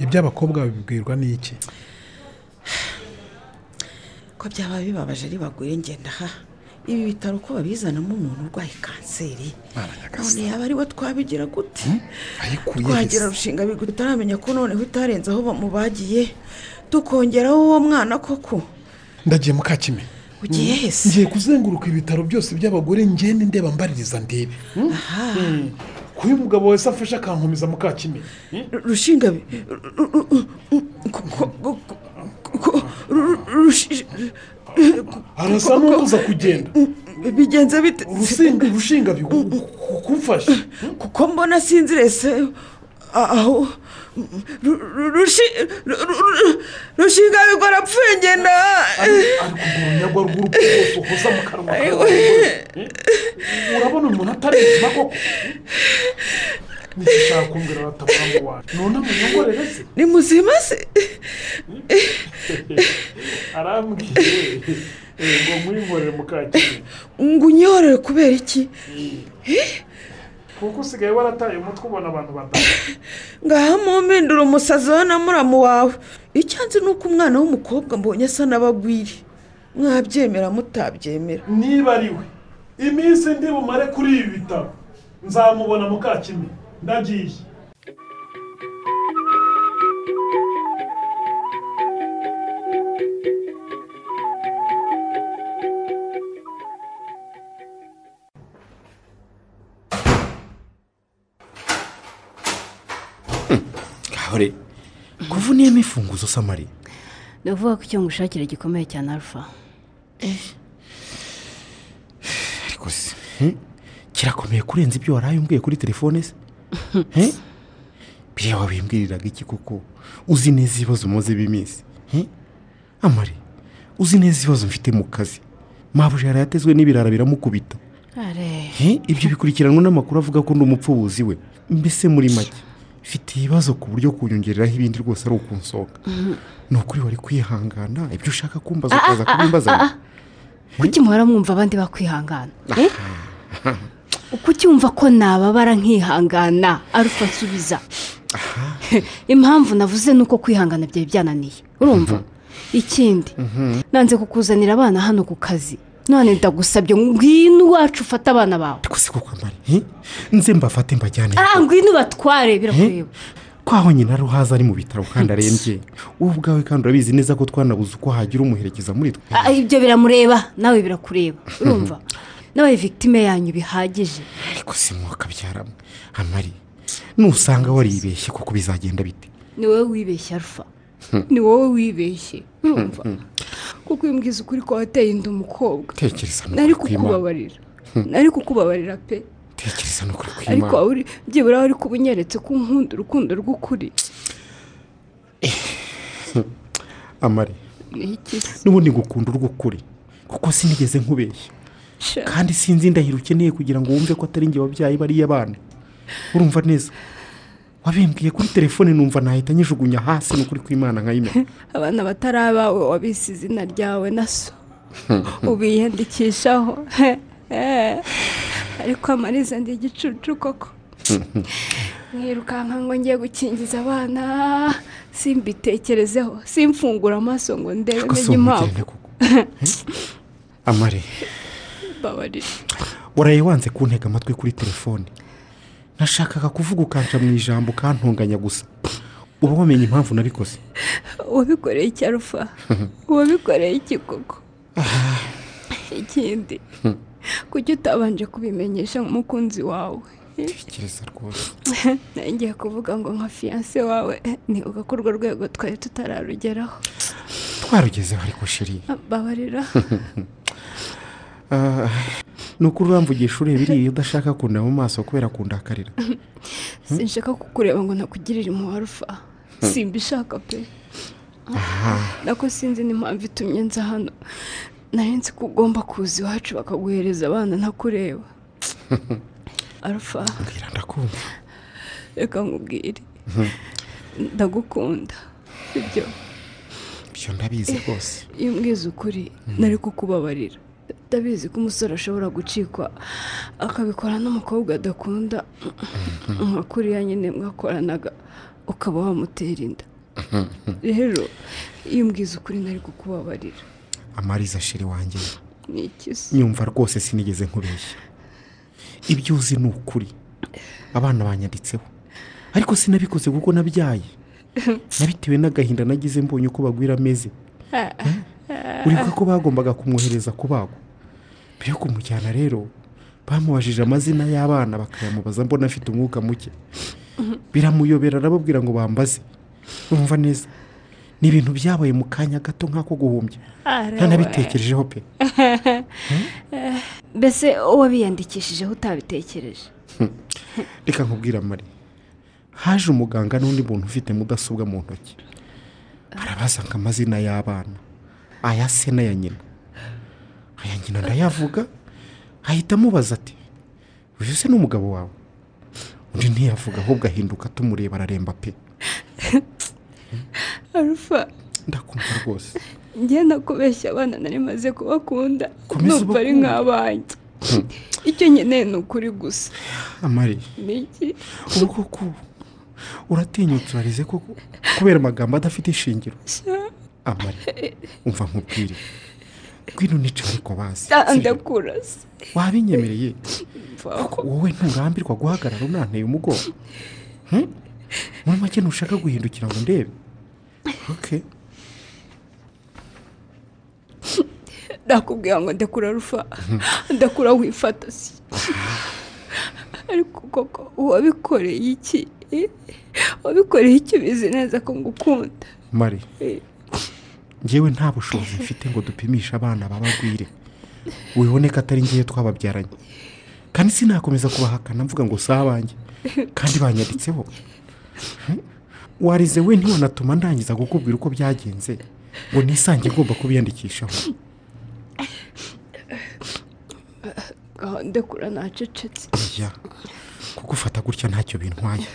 ibyo abakobwa babibwirwa n'iki ko byaba bibabaje ari bagore ngenda aha ibi bitaro ko babizanamo umuntu urwaye kanseri none yaba ari we twabigira gute twagira rushinga bigwi tutaramenya ko noneho utarenze aho bamubagiye tukongeraho uwo mwana koko ndagiye mukakime Ugiye he se? ngiye kuzenguruka ibitaro byose by'abagore ngende ndeba mbaririza ndebe aha kuba umugabo wese afashe akankomeza mukakimenyi rushingabe arasa n'ubuza kugenda bigenze bite rushingabe kumfashe kuko mbona sinzirese aho rushinga bigora apfuye ngenda nyagwa rw'urugo rwose ukoza mu kanwa kawe urabona umuntu atari ubuzima koko nishaka kumbwira abatavuga wanjye none amanyagorere se ni muzima se arambwiye ngo mwihorere mukakire ngo unyorore kubera iki kuko usigaye warataye umutwe ubona abantu badahari ngaha mumpindura umusazi wowe na muramu wawe icyansi ni uko umwana w'umukobwa mbonye asa n'abagwiri mwabyemera mutabyemera niba ari we iminsi ndi bumare kuri ibi bitaro nzamubona mukakimwe ndagiye kabare kuvuniyemo imfunguzo samari ndavuga ko icyo ngushakira gikomeye cyane arufa ariko se hmm? kirakomeye kurenza ibyo waraye umbwiye kuri telefone se Hmm? biriya wabimbwiriraga iki kuko uzi neza ibibazo umaze b'iminsi Hmm? amari uzi neza ibibazo mfite mu kazi mabuja yarayatezwe n'ibirara biramukubita are Eh, ibyo bikurikiranwa n'amakuru avuga ko ndi umupfubuzi we mbese muri make mfite ibibazo ku buryo kunyongereraho ibindi rwose ari ukunsohoka ni ukuri wari kwihangana ibyo ushaka kumbaza Ah, ah, ukaza ah, ah, kubimbaza ah, ah. kuki muhora mwumva abandi bakwihangana Eh? kuki wumva ko nababara nkihangana arufa nsubiza impamvu navuze ni uko kwihangana byari byananiye urumva ikindi nanze kukuzanira abana hano ku kazi none ndagusabye ngwino iwacu ufate abana bawe rwose kuko amari nze mbafate mbajyane ah ngwino ubatware birakureba kwa honyine ari uhaza ari mu bitaro kandi arembye wowe ubwawe kandi urabizi neza ko twanabuze uko hagira umuherekeza muri twe Ah, ibyo biramureba nawe birakureba urumva nawe victime yanyu bihagije ariko si mwuka byaramo amari nusanga waribeshye kuko bizagenda bite ni wowe wibeshye arufa ni wowe wibeshye urumva kuko iyo umbwiza ukuri ko wateye inda umukobwa tekereza ni nari ukuri kw'imana kukubabarira nari kukubabarira pe tekereza ni ukuri ariko kw'imana waba uri byibura wari kuba unyeretse ko unkunda urukundo rw'ukuri amari ni iki se n'ubundi ngukunda urw'ukuri kuko sinigeze nkubeshya Sha. kandi sinzi indahiro ukeneye kugira ngo wumve ko atari njye wabyaye bariya bana urumva neza wabimbwiye kuri telefone numva nahita nyijugunya hasi ni ukuri kw'imana nkayimena abana batari abawe wabise izina ryawe na so ubiyandikishaho Eh. ariko amariza ndi igicucu koko mwirukanka ngo ngiye gukingiza abana simbitekerezeho simfungura amaso ngo ndebe Gusa menye impamvu umujyane amare babarira waraye wanze kuntega amatwi kuri telefone nashakaga kuvuga ukanca mu ijambo ukantunganya gusa uba wamenye impamvu nabikoze wabikoreye iki arufa wabikoreye iki koko ikindi Hmm. kuki utabanje kubimenyesha umukunzi wawe tekereza rwose ngiye kuvuga ngo nka fiyanse wawe ni ugakorwa rwego twari tutararugeraho twarugezeho ariko sheri babarira Ah, ni ukuri uramvugisha ureba iriya udashaka kundeba mu maso kubera kundakarira sinshaka kukureba ngo nakugirire impuhwe arufa simbishaka pe nako sinzi n'impamvu itumye nza hano nari nzi ko ugomba kuza iwacu bakaguhereza abana ntakureba arufa mbwira ndakumva reka nkubwire ndagukunda sibyo ibyo ndabizi rwose iyo umbwiza ukuri nari kukubabarira ndabizi ko umusore ashobora gucikwa akabikora n'umukobwa adakunda nka kuriya nyine mwakoranaga ukaba wamutera inda rero iyo umbwiza ukuri nari kukubabarira amariza sheri wanjye ni iki se nyumva rwose sinigeze nkubeshya ibyo uzi ni ukuri abana banyanditseho ariko sinabikoze kuko nabyaye nabitewe n'agahinda nagize mbonye uko bagwira ameze uri ko bagombaga kumwohereza kubagwa mbere yo kumujyana rero bamubajije amazina y'abana bakayamubaza mbona afite umwuka muke biramuyobera arababwira ngo bambaze bumva neza ni ibintu byabaye mu kanya gato nk'ako guhumbya ntanabitekerejeho pe mbese uwabiyandikishijeho utabitekereje reka nkubwira mari haje umuganga n'undi muntu ufite mudasobwa mu ntoki arabazanga amazina y'abana aya se n'aya nyina aya nyina ndayavuga ahita amubaza ati uyu se n'umugabo wawe undi ntiyavuga ahubwo ahinduka tumureba araremba pe arufa ndakumva rwose njye nakubeshya abana nari maze kubakunda Komeza numva ari ubakunde. nk'abanjye Hmm. icyo nkeneye ni ukuri gusa amari ni iki ubu koko uratinyutse urarize koko kubera amagambo adafite ishingiro amari umva nkubwire ngwino nice ariko bazi Ah, ndakurasa wabinyemereye kuko wowe nturambirwa guhagarara unanteye umugongo Hmm? muri make ntushaka guhindukira ngo ndebe oke ndakubwira ngo ndakura rufa ndakura wifata si ariko koko uwabikoreye iki Eh? uwabikoreye iki ubizi neza ko ngukunda mari Eh, ngewe nta bushobozi mfite ngo dupimishe abana babagwire wibone ko atari ngewe twababyaranye kandi sinakomeza kubahakana mvuga ngo si abanjye kandi banyanditseho Hmm? warize we ntiwanatuma ndangiza kukubwira uko byagenze ngo nisange ugomba kubiyandikishaho aho ndakura nacecetse ya kugufata gutya ntacyo bintwaye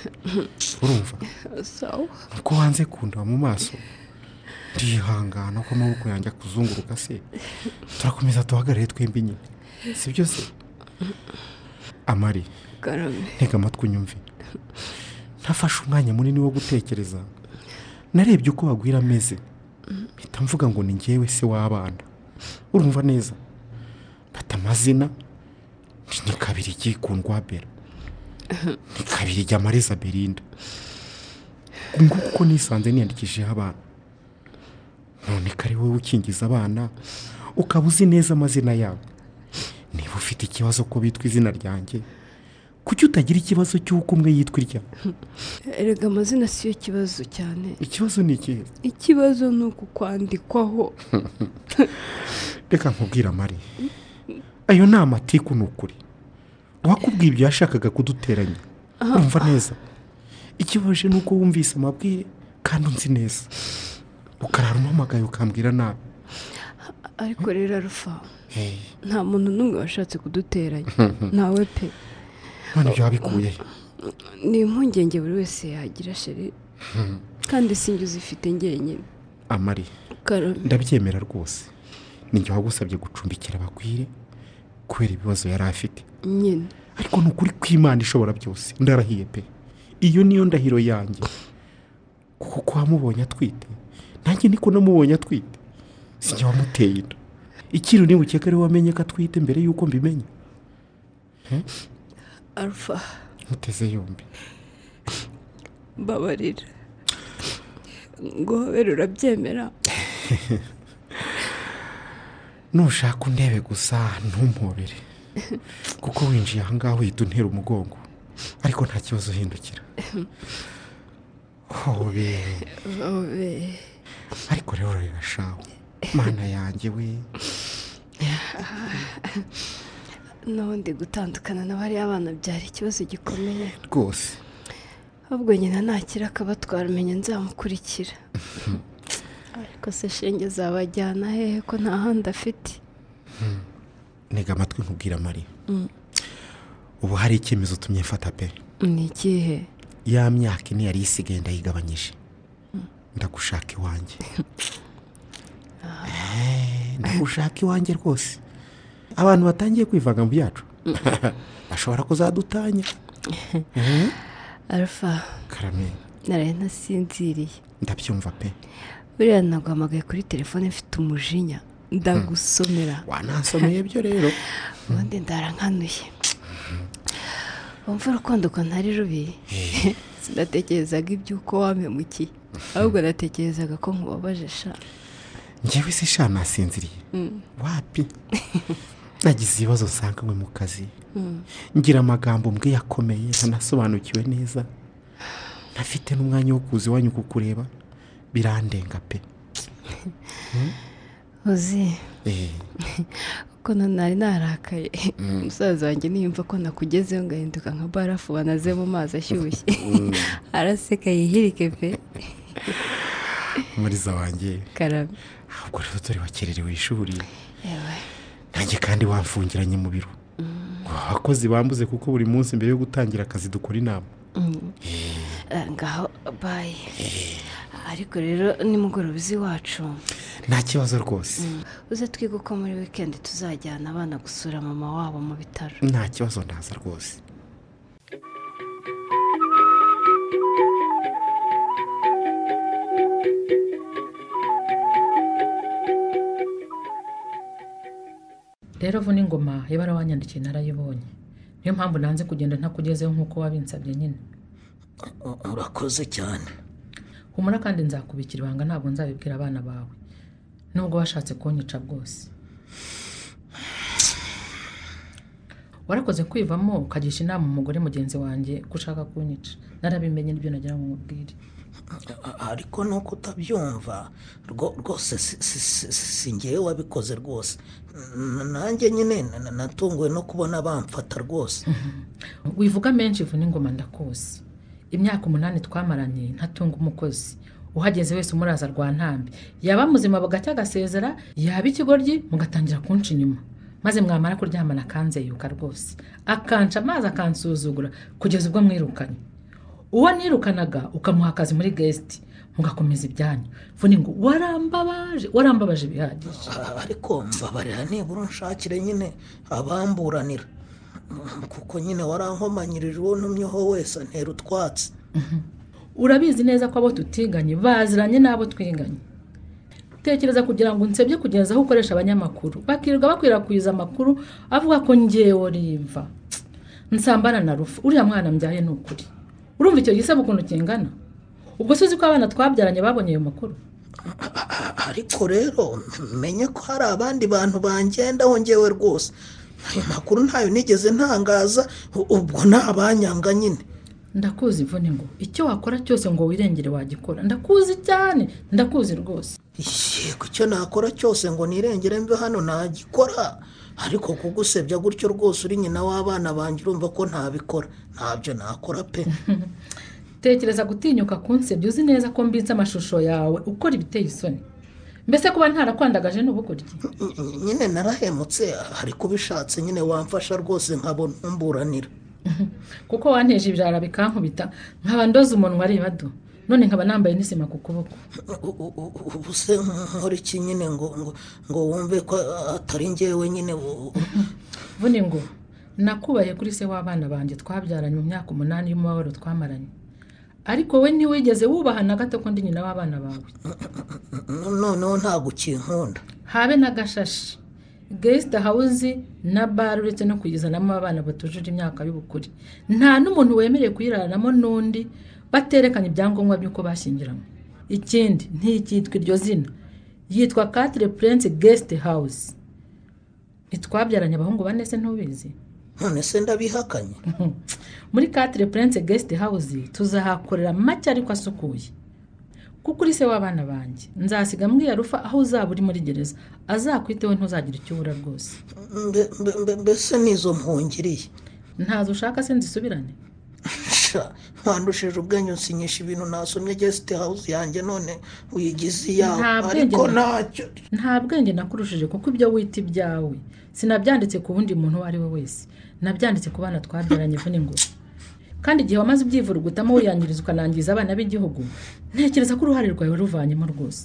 urumva sawa nuko wanze kundeba mu maso ndihangana ko amaboko yanjye akuzunguruka se turakomeza duhagarare twembi nyine si byo se amari karame ntega amatwi unyumve ntafashe umwanya munini wo gutekereza narebye uko bagwira ameze mpita mvuga ngo ni ngewe se w'abana urumva neza mfata amazina ni kabiri igikundwa bera ni kabiri ijya amareza berinda nguko uko nisanze niyandikishijeho abana none ko ari wowe ukingiza abana ukaba uzi neza amazina yabo niba ufite ikibazo ko bitwa izina ryanjye kuki utagira ikibazo cy'uko umwe yitwa irya erega amazina siyo kibazo cyane ikibazo ni ikihe ikibazo ni ukukwandikwaho reka nkubwira mari ayo ni amatiku ni ukuri uwakubwiye ibyo yashakaga kuduteranya Ah. urumva neza ikibaje ni uko wumvise amabwire kandi unzi neza ukarara umpamagaye ukambwira nabi ariko rero arufa Hey. nta muntu n'umwe washatse kuduteranya Mhm. nawe pe none ibyo wabikuye he? ni impungenge buri wese yagira sheri Hmm. kandi sinjye uzifite njyenyine amari karame ndabyemera rwose ninjye wagusabye gucumbikira abagwire kubera ibibazo yari afite nyine ariko ni ukuri kw'imana ishobora byose ndarahiye pe iyo niyo ndahiro yanjye kuko ko wamubonye atwite nanjye niko namubonye atwite sinjye wamuteye inda ikintu niba ukeka ariwe wamenye ko atwite mbere y'uko mbimenya Hmm? arufa muteze yombi mbabarira ngohobera urabyemera nushaka undebe gusa ntumpobere kuko winjiye aha ngaha uhita untera umugongo ariko nta kibazo uhindukira hobere Babe. ariko rero reba shawe mana yanjye we n'ubundi gutandukana n'abariya abana byari ikibazo gikomeye rwose ahubwo nyina nakira akabatwara umenya nzamukurikira ariko se shenge zabajyana hehe ko nta handi afite Hmm. ntega amatwi nkubwira mari Mm. ubu hari icyemezo utumye mfata pe ni ikihe ya myaka ine yari isigaye ndayigabanyije ndagushaka iwanjye Eh, ndagushaka iwanjye rwose abantu batangiye kwivanga mu byacu bashobora kuzadutanya Eh, arufa karame naraye ntasinziriye ndabyumva pe buriya naguhamagaye kuri telefone mfite umujinya ndagusomera wanansomeye byo rero ubundi ndarankanuye wumva urukundo ukuntu ari rubi sinatekerezaga iby'uko wampemukiye ahubwo natekerezaga ko nkubabaje sha ngewe se sha nasinziriye Mm. wapi nagize ibibazo nsanganywe mu kazi ngira amagambo mbwe yakomeye ntanasobanukiwe neza ntafite n'umwanya wo kuza iwanyu kukureba birandenga pe uzi Eh, ko nari narakaye Mm. umusaza wanjye niyumva ko nakugezeho ngahinduka nka barafu banaze mu mazi ashyushye Mm. araseka yihirike pe umuriza wanjye karabe ubwo rero dore wakererewe ishuri nanjye kandi wamfungiranye mu biro ngo abakozi bambuze kuko buri munsi mbere yo gutangira akazi dukora inama Mm. Eh, ngaho bayi ariko rero nimugoroba uzi iwacu nta kibazo rwose uze twige uko muri wikendi tuzajyana abana gusura mama wabo mu bitaro nta kibazo ndaza rwose rero vuna ingoma iyo barawanyandikiye narayibonye niyo mpamvu nanze kugenda ntakugezeho nk'uko wabinsabye nyine urakoze cyane humura kandi nzakubikira ibanga ntabwo nzabibwira abana bawe nubwo washatse kunyica bwose warakoze kwivamo ukagisha inama umugore mugenzi wanjye ko ushaka kunyica narabimenye n'ibyo nagira ngo mubwire ariko nuko utabyumva rwo- rwose si- si- si- si- si ngewe wabikoze rwose N- nanjye nyine na- natunguwe no kubona bamfata rwose wivuga menshi vuna ingoma ndakuzi imyaka umunani twamaranye ntatunga umukozi uhageze wese umuraza rwa ntambi yaba muzima bagacya agasezera yaba ikigoryi mugatangira kunca inyuma maze mwamara kuryamana akanzeyuka rwose akanca amazi akansuzugura kugeza ubwo mwirukanye uwo nirukanaga ukamuha akazi muri gesiti mugakomeza ibyanyu vuna ngo warambabaje warambabaje bihagije ariko mbabarira nibura unshakire nyine abamburanira Mm, kuko nyine warankomanyirije uwo ntumyeho wese antera utwatsi urabizi neza ko abo tutiganye baziranye n'abo twiganye tekereza kugira ngo unsebye kugeza aho ukoresha abanyamakuru bakirirwa bakwirakwiza amakuru avuga ko ngewe rimva nsambana na rufu uriya mwana mbyaye ni ukuri urumva icyo gisebo ukuntu kingana ubwo si uzi ko abana twabyaranye babonye ayo makuru ariko rero menye ko hari abandi bantu bangendaho ngewe rwose ayo makuru ntayo nigeze ntangaza u- ubwo ni abanyanga nyine ndakuzi ivune ngo icyo wakora cyose ngo wirengere wagikora ndakuzi cyane ndakuzi rwose yego icyo nakora cyose ngo nirengere mve hano ntagikora ariko kugusebya gutyo rwose uri nyina w'abana banjye urumva ko ntabikora ntabyo nakora pe tekereza gutinyuka kunsebya uzi neza ko mbitse amashusho yawe ukora ibiteye isoni mbese kuba ntarakwandagaje ni ubukorye nyine narahemutse ariko ubishatse nyine wamfasha rwose nkabona umburanira kuko wanteje ibirara bikankubita nkaba ndoze umunwa areba do none nkaba nambaye n'isima ku kuboko ubu se nkora iki nyine ngo ngo ngo wumve ko atari ngewe nyine u- u- vune ngo nakubaye kuri se w'abana banjye twabyaranye mu myaka umunani y'umubabaro twamaranye ariko we ntiwigeze wubaha na gato ko ndi nyina w'abana bawe no- noneho ntabwo ukinkunda habe n'agashashi gesita hawuzi na bare uretse no kuyizanamo abana batujuje imyaka y'ubukure nta n'umuntu wemerewe kuyiraramo n'undi baterekanye ibyangombwa by'uko bashyingiranywe ikindi ntikitwa iryo zina yitwa katire purensi gesite hawuzi ntitwabyaranye abahungu bane se ntubizi none se ndabihakanye muri katire purensi gesite hawuzi tuzahakorera make ariko asukuye kuko uri se w'abana banjye nzasiga mbwira rufa aho uzaba uri muri gereza azakwiteho ntuzagira icyo ubura rwose Mbe- mbe- mbe- mbese n'izo mpungiriye ntazo ushaka se nzisubirane sha wandushije ubwenge unsinyisha ibintu nasomye gesite hawuzi yanjye none uyigize iyawe ariko ntacyo nta bwenge nakurushije kuko ibyo wita ibyawe sinabyanditse ku wundi muntu uwo ari we wese nabyanditse ku bana twabyaranye ivuna ingoma kandi igihe wamaze ubyivurugutamo wiyangiriza ukanangiza abana b'igihugu ntekereza ko uruhare rwawe waruvanyemo rwose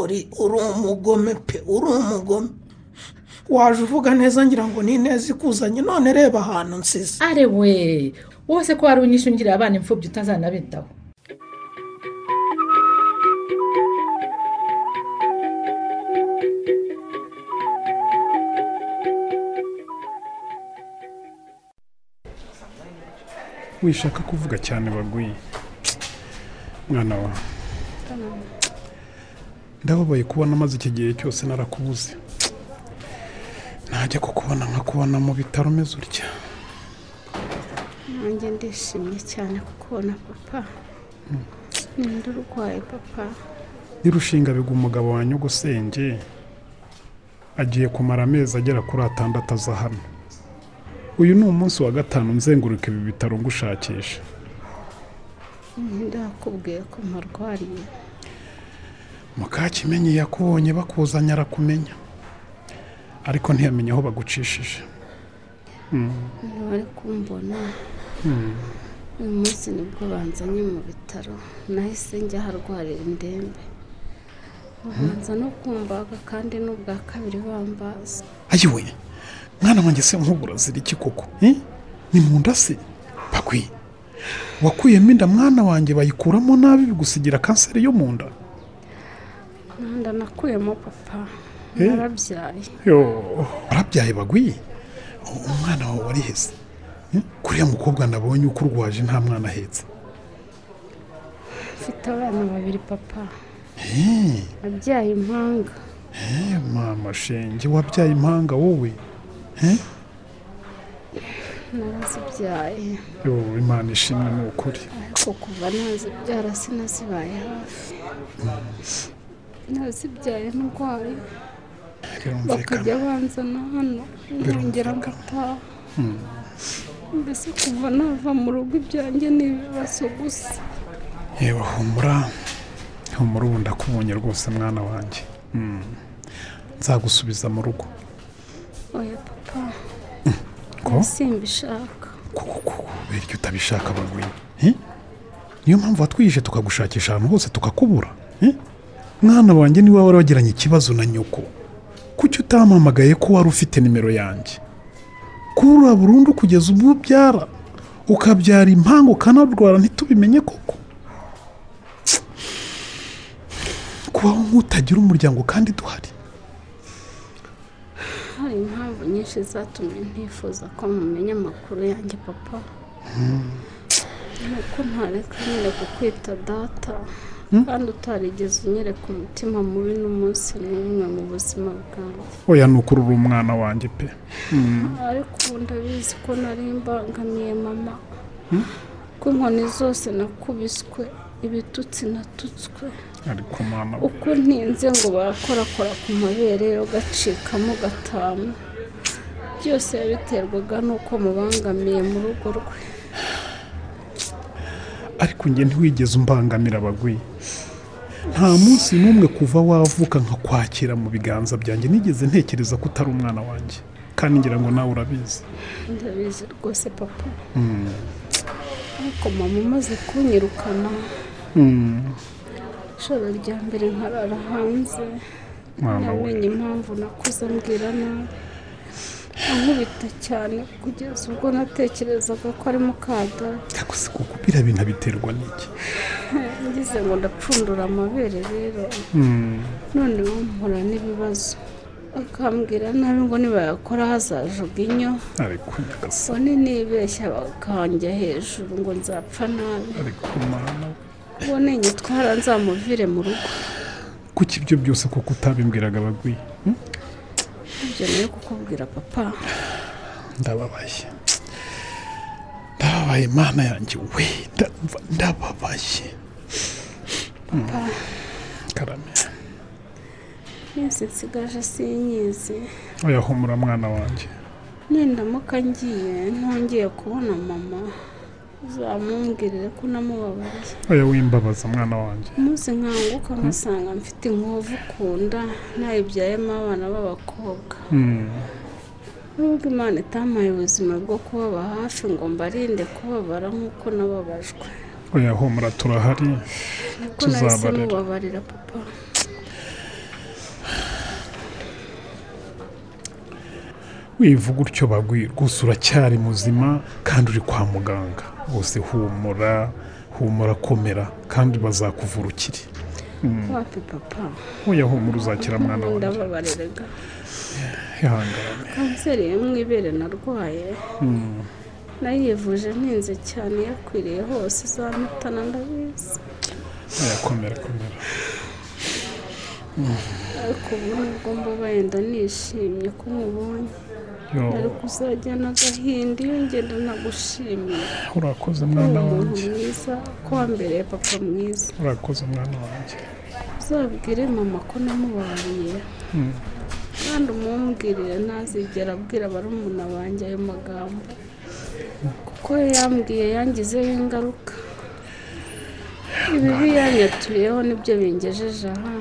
uri uri umugome pe uri umugome waje uvuga neza ngira ngo ni ineza ikuzanye none reba ahantu nsize are we wose ko wari unyishe ungirira abana imfubyi utazanabitaho wishaka kuvuga cyane bagwiye mwana wawe ndababaye kubona maze iki gihe cyose narakubuze nta najya kukubona nkakubona mu bitaro umeze utya nanjye ndishimye cyane kukubona papa ninde urwaye papa nirushinga bigwa umugabo wa nyogosenge agiye kumara amezi agera kuri atandatu aza hano uyu ni umunsi wa gatanu nzenguruka ibi bitaro ngushakisha ninde wakubwiye ko mparwariye mukakimenyi yakubonye bakuzanye arakumenya ariko ntiyamenye aho bagucishije Mm, niba ari kumbona mm. uyu munsi nibwo banzanye mu bitaro nahise njya aharwarira indembe babanza no kumbaga kandi n'ubwa kabiri bambaza ayiwe mwana wanjye se nk'ubu urazira iki koko Eh? ni mu nda se bakwiye wakuyemo inda mwana wanjye bayikuramo nabi bigusigira kanseri yo mu nda nanda nakuyemo papa Eh. narabyaye yo warabyaye bagwiye U- umwana wawe wariheze Eh? kuriya mukobwa nabonye uko urwaje nta mwana ahetse mfite abana babiri papa Eh, abyaye impanga eh, mama shenge wabyaye impanga wowe Eh? narazibyaye yo imana ishimwe ni ukuri ariko kuva nazibyara sinazibaye hafi nazibyaye ndwaye bakajya banzana hano nkongera ngataha Mm. mbese kuva nava mu rugo ibyanjye ni ibibazo gusa yewe humura humura ubu ndakubonye rwose mwana wanjye Mm. nzagusubiza mu rugo oya papa ko simbishaka biryo utabishaka bagwinye Eh? niyo mpamvu watwije tukagushakisha ahantu hose tukakubura Eh? mwana wanjye niwe wari wagiranye ikibazo na nyoko kuki utampamagaye ko wari ufite nimero yanjye kurura burundu kugeza ubwo ubyara ukabyara impanga ukanarwara ntitubimenye koko Tsk. kubaho nk'utagira umuryango kandi duhari hari impamvu nyinshi zatumye ntifuza ko mumenya amakuru yanjye papa nuko ntareka nyereka kwita data kandi utarigeze unyereka umutima mubi n'umunsi n'umwe mu buzima bwanjye oya ni ukurura umwana wanjye pe Mm. ariko ubu ndabizi ko nari mbangamiye mama Hmm? ko inkoni zose nakubiswe ibitutsi natutswe ariko mama uko ntinze ngo barakorakora ku mabere yo gacikamo gatanu byose yabiterwaga n'uko mubangamiye mu rugo rwe ariko njye ntiwigeze umbangamira abagwi nta munsi n'umwe kuva wavuka nkakwakira mu biganza byanjye nigeze ntekereza ko utari umwana wanjye kandi ngira ngo nawe urabizi ndabizi rwose papa Mm. ariko mama umaze kunyirukana Mm. ijoro rya mbere nkarara hanze Mama we. ntamenye impamvu nakuze ambwira nabi ankubita cyane kugeza ubwo natekerezaga ko ari mukadata biriya bintu biterwa n'iki ngize ngo ndapfundura amabere rero Mm. none mpura n'ibibazo bakambwira nabi ngo nibayakora hazaje ubwinyo ariko nyagasani bone nibeshya bakanjya hejuru ngo nzapfa nabi ariko mama we. bone nyitwara nzamuvire mu rugo kuki ibyo byose kuko utabimbwiraga abagwi Mm? ibyo nayo kukubwira papa ndababaye ndababaye mana yanjye we ndumva ndababaye Mm. papa karame iminsi nsigaje sinyizi oya humura mwana wanjye nindamuka ngiye ntongeye kubona mama uzamumbwirire ko namubabariye oya wimbabaza mwana wanjye umunsi nkanguka nkasanga mfite inkovu ku nda nayibyayemo abana b'abakobwa Mm. nubwo imana itampaye ubuzima bwo kubaba hafi ngo mbarinde kubabara nk'uko nababajwe oya humura turahari niko nahise tuzabarera mubabarira papa wivuga utyo bagwi rwose uracyari muzima kandi uri kwa muganga bose humura humura komera kandi bazakuvura ukiri Mm. wapi papa oya humura uzakira mwana wanjye ndababariraga ihangane kanseri yo mu ibere narwaye Mm. nayivuje ntinze cyane yakwiriye hose izampitana ndabizi oya komera komera Mm. ariko ubu nubwo mba wenda nishimye ko mubonye Yo. ariko uzajyana agahinda iyo ngenda nagushimira urakoze ko uri mwana umuntu wanjye mwiza ko wambereye papa mwiza urakoze mwana wanjye uzabwire mama ko namubariye Mm. kandi umumbwirire ntazigera abwira barumuna banjye ayo magambo kuko yambwiye yangizeho ingaruka ibibi yanyatuyeho nibyo bingejeje aha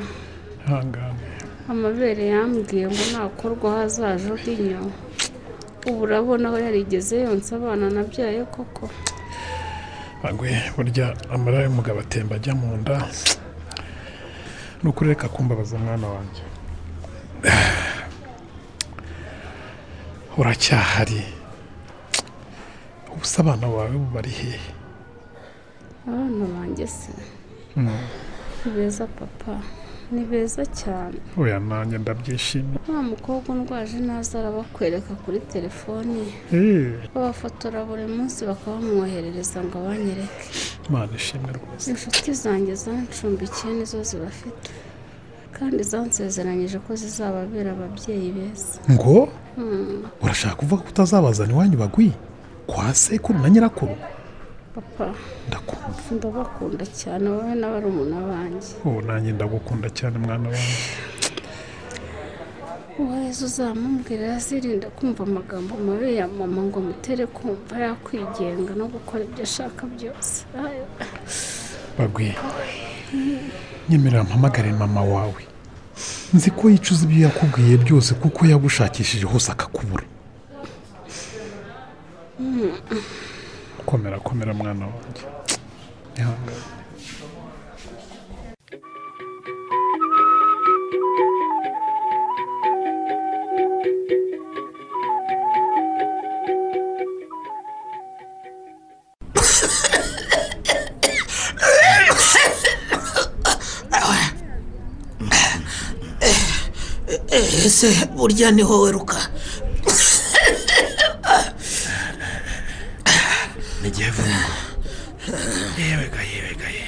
ihangane amabere yambwiye ngo nakorwa hazaje ubw'inyo ubu urabona aho yarigeze yonsa abana nabyaye koko agwe burya amara y'umugabo atemba ajya mu nda ni ukuri reka kumbabaza mwana wanjye uracyahari ubusa abana bawe ubu bari hehe abana banjye se Mm. ni beza papa ni beza cyane oya nanjye ndabyishimiye nta mukobwa undwaje ntaza arabakwereka kuri telefoni ye Eh, babafotora buri munsi bakabamwoherereza ngo abanyereke imana ishimwe rwose inshuti zanjye zancumbikiye nizo zibafite kandi zansezeranyije ko zizababera ababyeyi beza ngo Hmm, urashaka kuvuga ko utazabazana iwanyu bagwiye kwa sekuru na nyirakuru papa ndabakunda cyane wowe n'abarumuna banjye ubu nanjye ndagukunda cyane mwana wanjye uwaheze uzamumbwira azirinda kumva amagambo mabi ya mama ngo mutere kumva yakwigenga no gukora ibyo ashaka byose Ayo. bagwiye Hmm. nyemerera mpamagare mama wawe nzi ko yicuza ibyo yakubwiye byose kuko yagushakishije hose akakubura Hmm. komera komera mwana wanjye ihangane ese burya niho weruka n'igihe vungo yewe ga yewe ga ye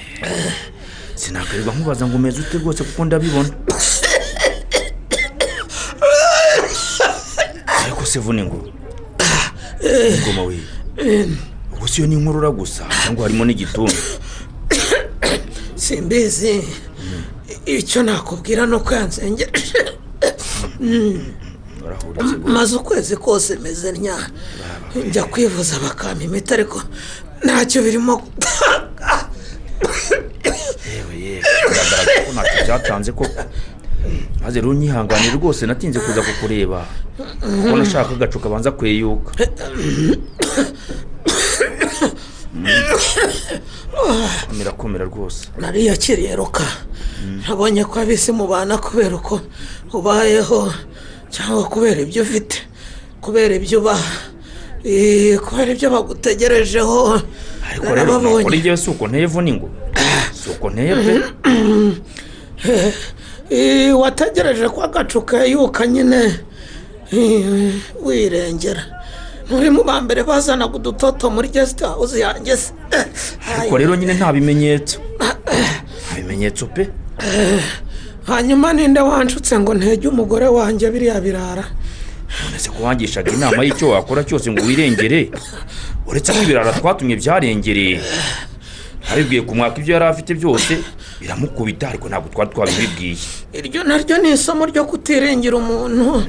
sinakwirirwa nkubaza ngo umeze ute rwose kuko ndabibona ariko se vuningo ngoma we ubwo siyo ni inkorora gusa cyangwa harimo n'igituntu simbizi icyo nakubwira ni uko yansengeje urahurutse maze ukwezi kose meze ntya njya kwivuza bakampa imiti ariko ntacyo birimo yewe yewe biragaragara ko ntacyo byatanze koko maze rero unyihangane rwose natinze kuza kukureba kuko nashaka agacu kabanza kweyuka komera komera rwose nariyakiriye ruka nabonye ko abisi mubana kubera uko ubayeho cyangwa kubera ibyo ufite kubera ibyo ubaha eh, kubera ibyo bagutegerejeho ariko rero narababonye kuri njyewe si uko nteye vuningo si uko nteye pe Eh, wategereje ko agacu kayuka nyine eh, wirengera muri mu ba mbere bazanaga udutoto muri gesite hawuze yanjye se ariko rero nyine nta bimenyetso nta bimenyetso pe Eh, hanyuma ninde wanshutse ngo ntege umugore wanjye biriya birara nonese ko wangishaga inama y'icyo wakora cyose ngo wirengere uretse ko ibirara twatumye byarengereye abibwiye ku mwaka ibyo yari afite byose biramukubita ariko ntabwo twari twabibibwiye iryo naryo ni isomo ryo kutirengera umuntu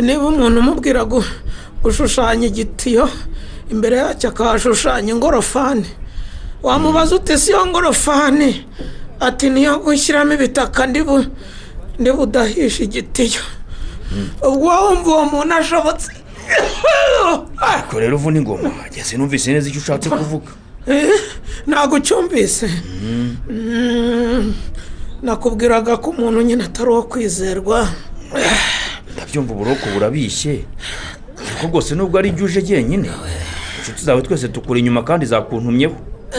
niba umuntu umubwira gu- gushushanya igitiyo imbere yacyo akahashushanya ingorofani wamubaza uti si yo ngorofani ati niyo gushyiramo ibitaka ndibu ndibudahisha igitiyo ubwo wumva uwo muntu ashobotse ariko rero uvuna ingoma njye sinumvise neza icyo ushatse kuvuga Eh, ntabwo ucyumvise Mm, nakubwiraga ko umuntu nyine atari uwo kwizerwa ndabyumva uburoko burabishye ariko rwose nubwo ari ibyo uje jyenyine inshuti zawe twese tukuri inyuma kandi zakuntumyeho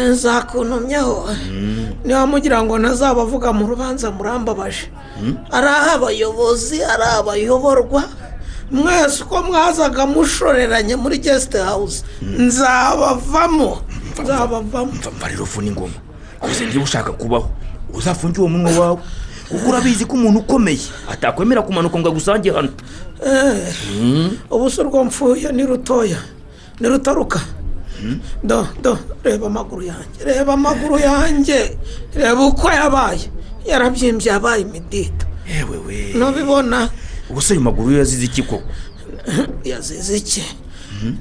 nzakuntumyeho Mm. niba mugira ngo ntazabavuga mu rubanza murambabaje Mm. ari abayobozi ari abayoborwa mwese uko mwazaga mushoreranye muri gesite hawuze nzabavamo nzabavamo mva rero uvuna ingoma rwose niba ushaka kubaho uzafunge uwo munwa wawe kuko urabizi ko umuntu ukomeye atakwemera kumanuka ngo agusange hano ubu se urwo mfuye ni rutoya ni rutaruka do do reba amaguru yanjye reba amaguru yanjye reba uko yabaye yarabyimbye yabaye imidita yewe we ntubibona ubuse ayo maguru yo yazize iki koko yazize iki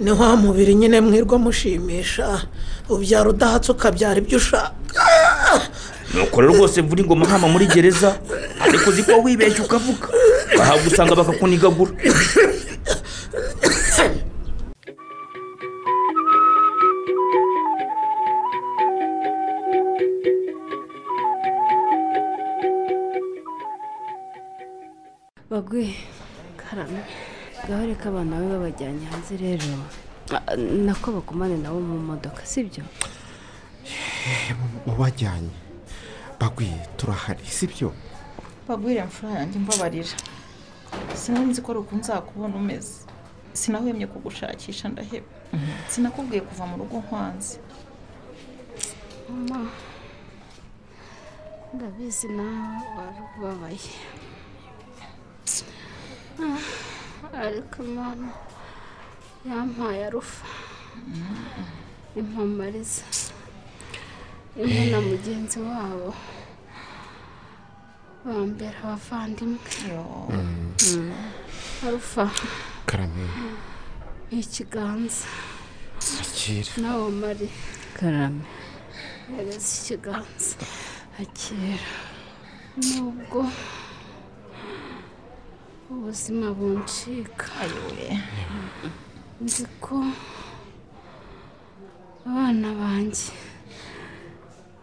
ni wa mubiri nyine mwirwa mushimisha ubyara udahatse ukabyara ibyo ushaka nuko rero rwose mvura ingoma nkama muri gereza ariko uzi ko wibeshya ukavuga bahagusanga bakakunigagura bagwe karame ngaho reka abana be babajyanye hanze rero Ah, nako bakomane nabo mu modoka sibyo wabajyanye bagwiye turahari sibyo bagwira imfura yanjye mbabarira sinzi ko ruko nzakubona umeze sinahwemye kugushakisha ndaheba sinakubwiye kuva mu rugo nkwanze mama ndabizi nawe wari ubabaye Ah, ariko imana yampaye arufa impamariza imwe na mugenzi wabo bambera abavandimwe Mm. arufa karame ikiganza akira nawe mari karame hereza ikiganza akira nubwo ubuzima buncika nzi ko abana banjye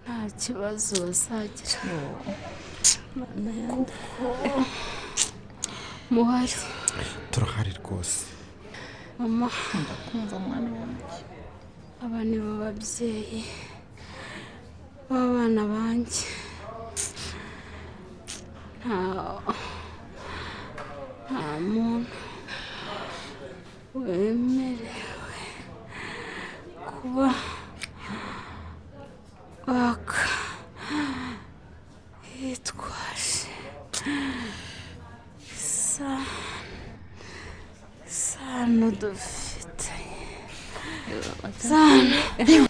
nta kibazo bazagira kuko muhari turahari rwose mama ndakumva mwana wanjye aba ni bo babyeyi b'abana banjye nta nta muntu wemerewe kuba waka yitwaje isa isano dufitanye isano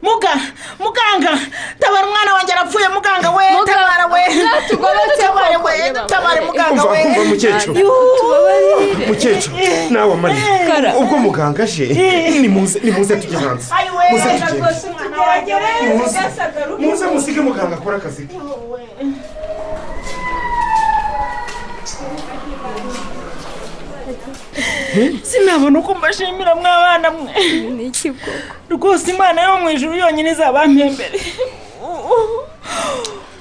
muga muganga tabara umwana wanjye arapfuye muganga we tabara we uzatugobeke tabare we koko, baba. tabare muganga Umva, we umva, mukecuru. Yuhu. mukecuru nawe amariye ubwo muganga aje nimuze nimuze tujye hanze Ayiwe, muze tugende rwose umwana wanjye we Muze. ugasagaruka. muze musige muganga akora akazi ke sinabona uko mbashimira mwabana mwe ni iki koko rwose imana yo mu ijuru yonyine izabampa imbere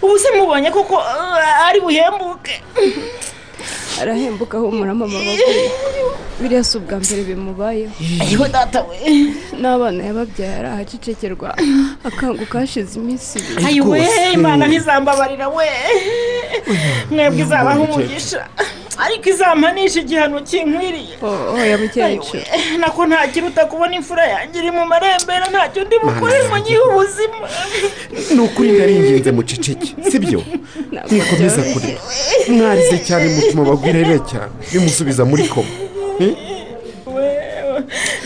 ubu se mubonye koko uh, ari buhembuke arahembuka humura mama bagwe biriya si ubwa mbere bimubayeho ayiwe data we n'abana yababyara arahacecekerwa akanguka hashize iminsi ibiri ayiwe imana ntizambabarira we mwebwe izabaho umugisha ariko izampanisha igihano kinkwiriye oya mukecuru Ayiwe, nako ntakiruta kubona imfura yanjye iri mu marembera ntacyo ndi bukore ngo nyihe ubuzima ni ukuri ndaringinze muceceke sibyo nikomeza kurira mwarize cyane mutuma bagwirere cyane bimusubiza muri koma Eh?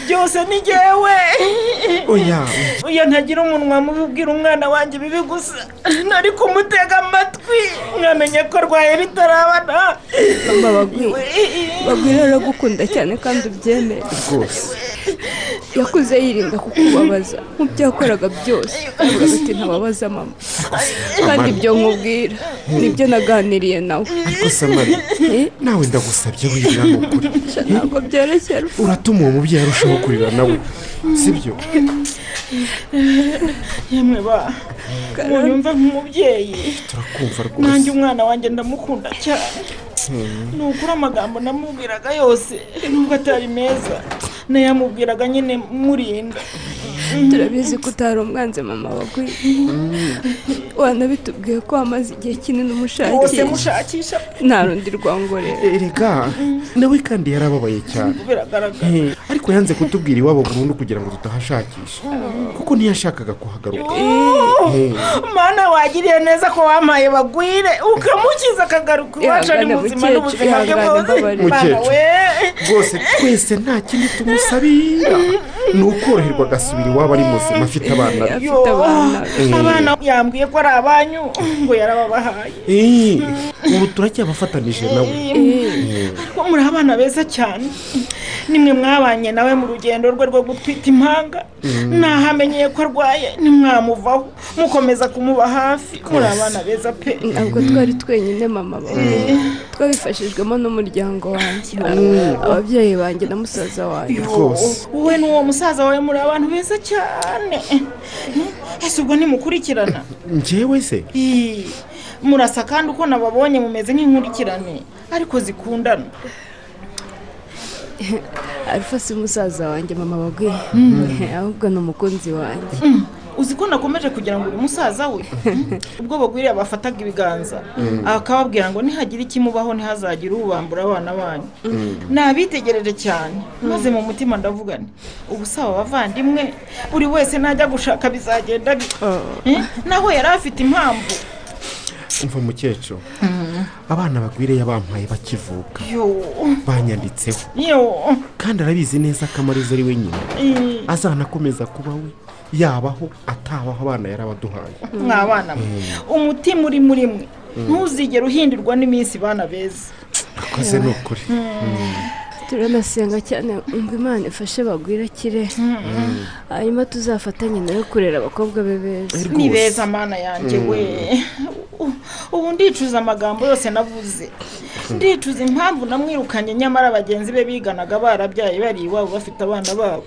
byose ni jyewe oya iyo ntagira umunwa mubi ubwira umwana wanjye bibi gusa ntari kumutega amatwi mwamenye ko arwaye bitarabana mama bagwe bagwe rero aragukunda cyane kandi ubyemere rwose yakuze yirinda kukubabaza mu byo yakoraga byose avuga ati ntababaza mama kandi ibyo nkubwira nibyo naganiriye nawe ariko samari Eh? nawe ndagusabye wibwira ni ukuri ntabwo byoroshye uratuma uwo mubyeyi arushaho kurira nawe sibyo yemwe ba munyumve nk'umubyeyi turakumva nanjye rwose umwana wanjye ndamukunda cyane Hmm. ni ukuri amagambo namubwiraga yose nubwo atari meza nayamubwiraga nyine murinda turabizi ko utari umwanzi mama bagwe wanabitubwiye ko wamaze igihe kinini rwose umushakisha mushakisha nta rundi rwango rero erega nawe kandi yarababaye cyane biragaragara Eh, ariko ariko yanze kutubwira iwabo burundu kugira ngo tutahashakisha kuko ntiyashakaga kuhagaruka mana wagiriye neza ko wampaye bagwire ukamukiza akagaruka iwacu ari Ihangane muzima mukecuru, n'ubuzima bwe ihangane bwose mbabarira. Mana we rwose twese nta kindi tumusabira ni ukoroherwa agasubira iwabo ari muzima afite abana be Yo, Mm. abana yambwiye ko ari abanyu ngo yarababahaye Eh, ubu turacyabafatanije nawe Eh. ariko muri abana beza cyane nimwe mwabanye nawe mu rugendo rwe rwo gutwita impanga Mm. ntahamenyeye ko arwaye ntimwamuvaho mukomeza kumuba hafi muri Rwose. abana beza pe ntabwo twari twenyine mama bawe twabifashijwemo n'umuryango wanjye Mm. ababyeyi banjye na musaza wanjye Rwose. wowe n'uwo musaza wawe muri abantu beza cyane ese ubwo ntimukurikirana njyewe se Ii, murasa kandi uko nababonye mumeze nk'inkurikirane ariko zikundana arufa si umusaza wanjye mama bagwiye ahubwo ni umukunzi wanjye uzi ko nakomeje kugira ngo uyu musaza we ubwo bagwiriye abafataga ibiganza Mm. akababwira ngo nihagire ikimubaho ntihazagire ubambura abana banyu nabitegereje cyane maze mu mutima ndavuga nti ubu saba abavandimwe buri wese najya gushaka bizagenda bite Eh, naho yari afite impamvu umva mukecuru abana bagwire yabampaye bakivuka yo banyanditseho yo kandi arabizi neza ko amariza ari we nyina Ii, azanakomeza kuba we yabaho atabaho abana yarabaduhaye mwa bana mwe umutima uri muri mwe Mm. ntuzigere uhindirwa n'iminsi bana beza akoze ni ukuri turanasenga cyane ngo imana ifashe bagwire akire hanyuma tuzafatanye nayo kurera abakobwa be beza ni beza mana yanjye Mm. we U- ubu ndicuza amagambo yose navuze ndicuza impamvu namwirukanye nyamara bagenzi be biganaga barabyaye bari iwabo bafite abana babo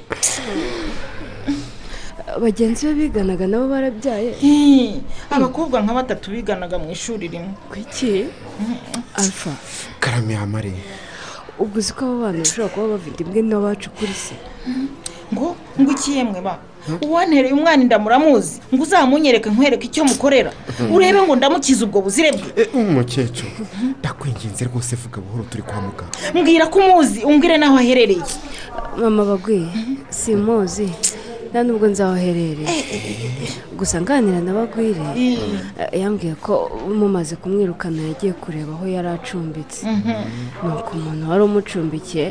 bagenzi be biganaga nabo barabyaye Ii, abakobwa nka batatu biganaga mu ishuri rimwe kuki alfa karame yamare ubwo uzi ko abo bana bashobora kuba bafite imbwe n'abacu kuri se ngo ngo ikiyemwe ba uwantereye umwana inda muramuzi ngo uzamunyereke nkwereke icyo mukorera Mhm. urebe ngo ndamukize ubwo buzire bwe umukecuru ndakwinginze rwose vuga buhoro turi kwa muganga mbwira ko umuzi umbwire n'aho aherereye mama bagwiye simuzi nta nubwo nzahoherereye gusa nganira na bagwire eh, yambwiye ko mumaze kumwirukana yagiye kureba aho yari acumbitse nuko umuntu wari umucumbikiye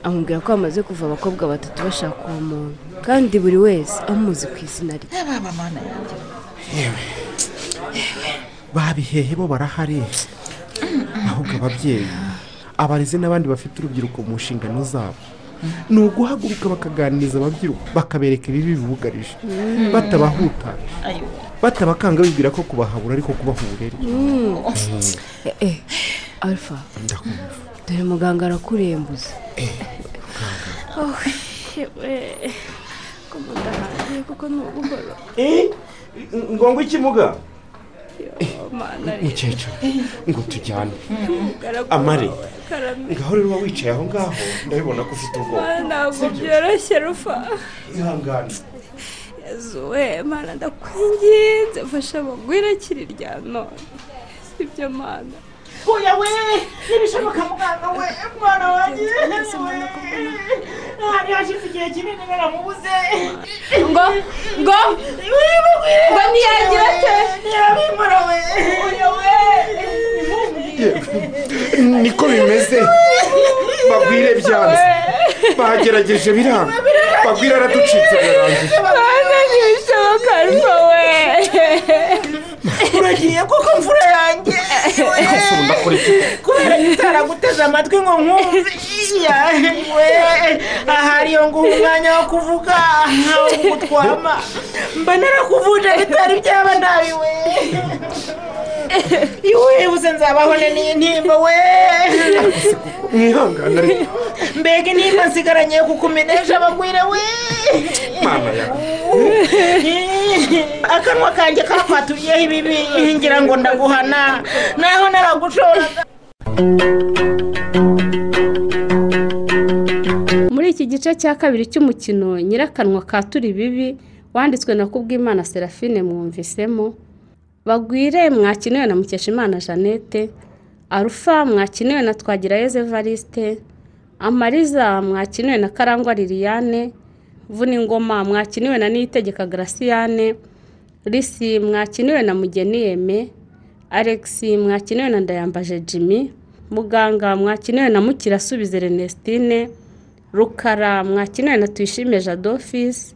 amubwira ko bamaze kuva abakobwa batatu bashaka uwo muntu kandi buri wese amuzi ku izina rye baba mana yanjye yewe babihehe bo barahari ahubwo ababyeyi abarezi n'abandi bafite urubyiruko mu nshingano zabo ni uguhaguruka bakaganiriza ababyiruka bakabereka ibibi bibugarije Mm. batabahutaje ayo batabakanga bibwira ko kubahabura ariko kubaha uburere Mm. Eh, eh, alfa dore muganga arakurembuza Oh, yewe. ko mudahaye kuko ni ubuhoro ngo ngo ikimuga mana mukecuru ngo tujyane Umugaragu amare wawe, Karame. ngaho rero uba wicaye aho ngaho ndabibona ko ufite ubwoba Mana, ntabwo byoroshye rufa ihangane yezuwe mana ndakwinginze fasha bagwire akiri rya none sibyo mana oya we ntibishoboka muganga we mwana wanjye ntabwo hashize igihe kinini baramubuze ngo ngo ngo ntiyagira ate ntiyabimura we oya we niko bimeze bagwire byanze bagerageje biranga bagwire araducitse birarangiye mana ntibishoboka rufa we uragiye kuko mvura yanjye Kasuru, ndakora iki? kubera itaraguteze amatwi ngo nkumve yawe ahari yo nguha umwanya wo kuvuga nkawo gutwama mba narakuvuje bitari byaba nabi we iwe uze nzabahone n'intimba we mwihangane ariko mbega intimba nsigaranye kuko umenesha abagwire we mana yawe akanwa kanjye kakwaturiyeho ibibi ngira ngo ndaguhana naho naragushora muri iki gice cya kabiri cy'umukino nyirakanwa ka turi bibi wanditswe na kubwimana serafine mwumvisemo bagwire mwakiniwe na mukeshimana jeannette arufa mwakiniwe na twagirayezu evariste amariza mwakiniwe na karangwa liliane vuna ingoma mwakiniwe na niyitegeka garasiyane risi mwakiniwe na mugeni yeme alex mwakiniwe na ndayambaje jimmy muganga mwakiniwe na mukirasubize renestine rukara mwakiniwe na tuyishime jadofisi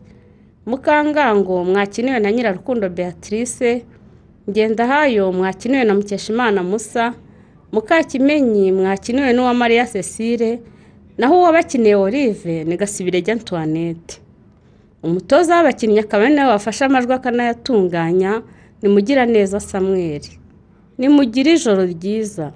mukangango mwakiniwe na nyirarukundo beatrice ngendahayo mwakiniwe na mukeshimana musa mukakimenyi mwakiniwe n'uwamariya cecile naho uwabakiniye olive ni gasibirege antoinette umutoza w'abakinnyi akaba ari nawe wafashe amajwi akanayatunganya ni mugiraneza samuel nimugire ijoro ryiza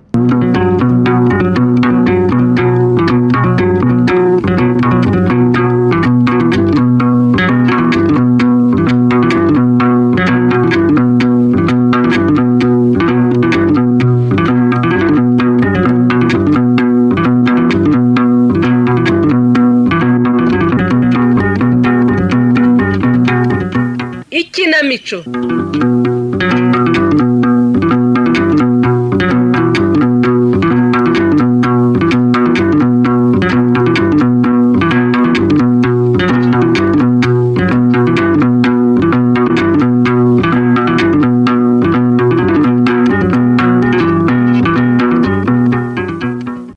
ikinamico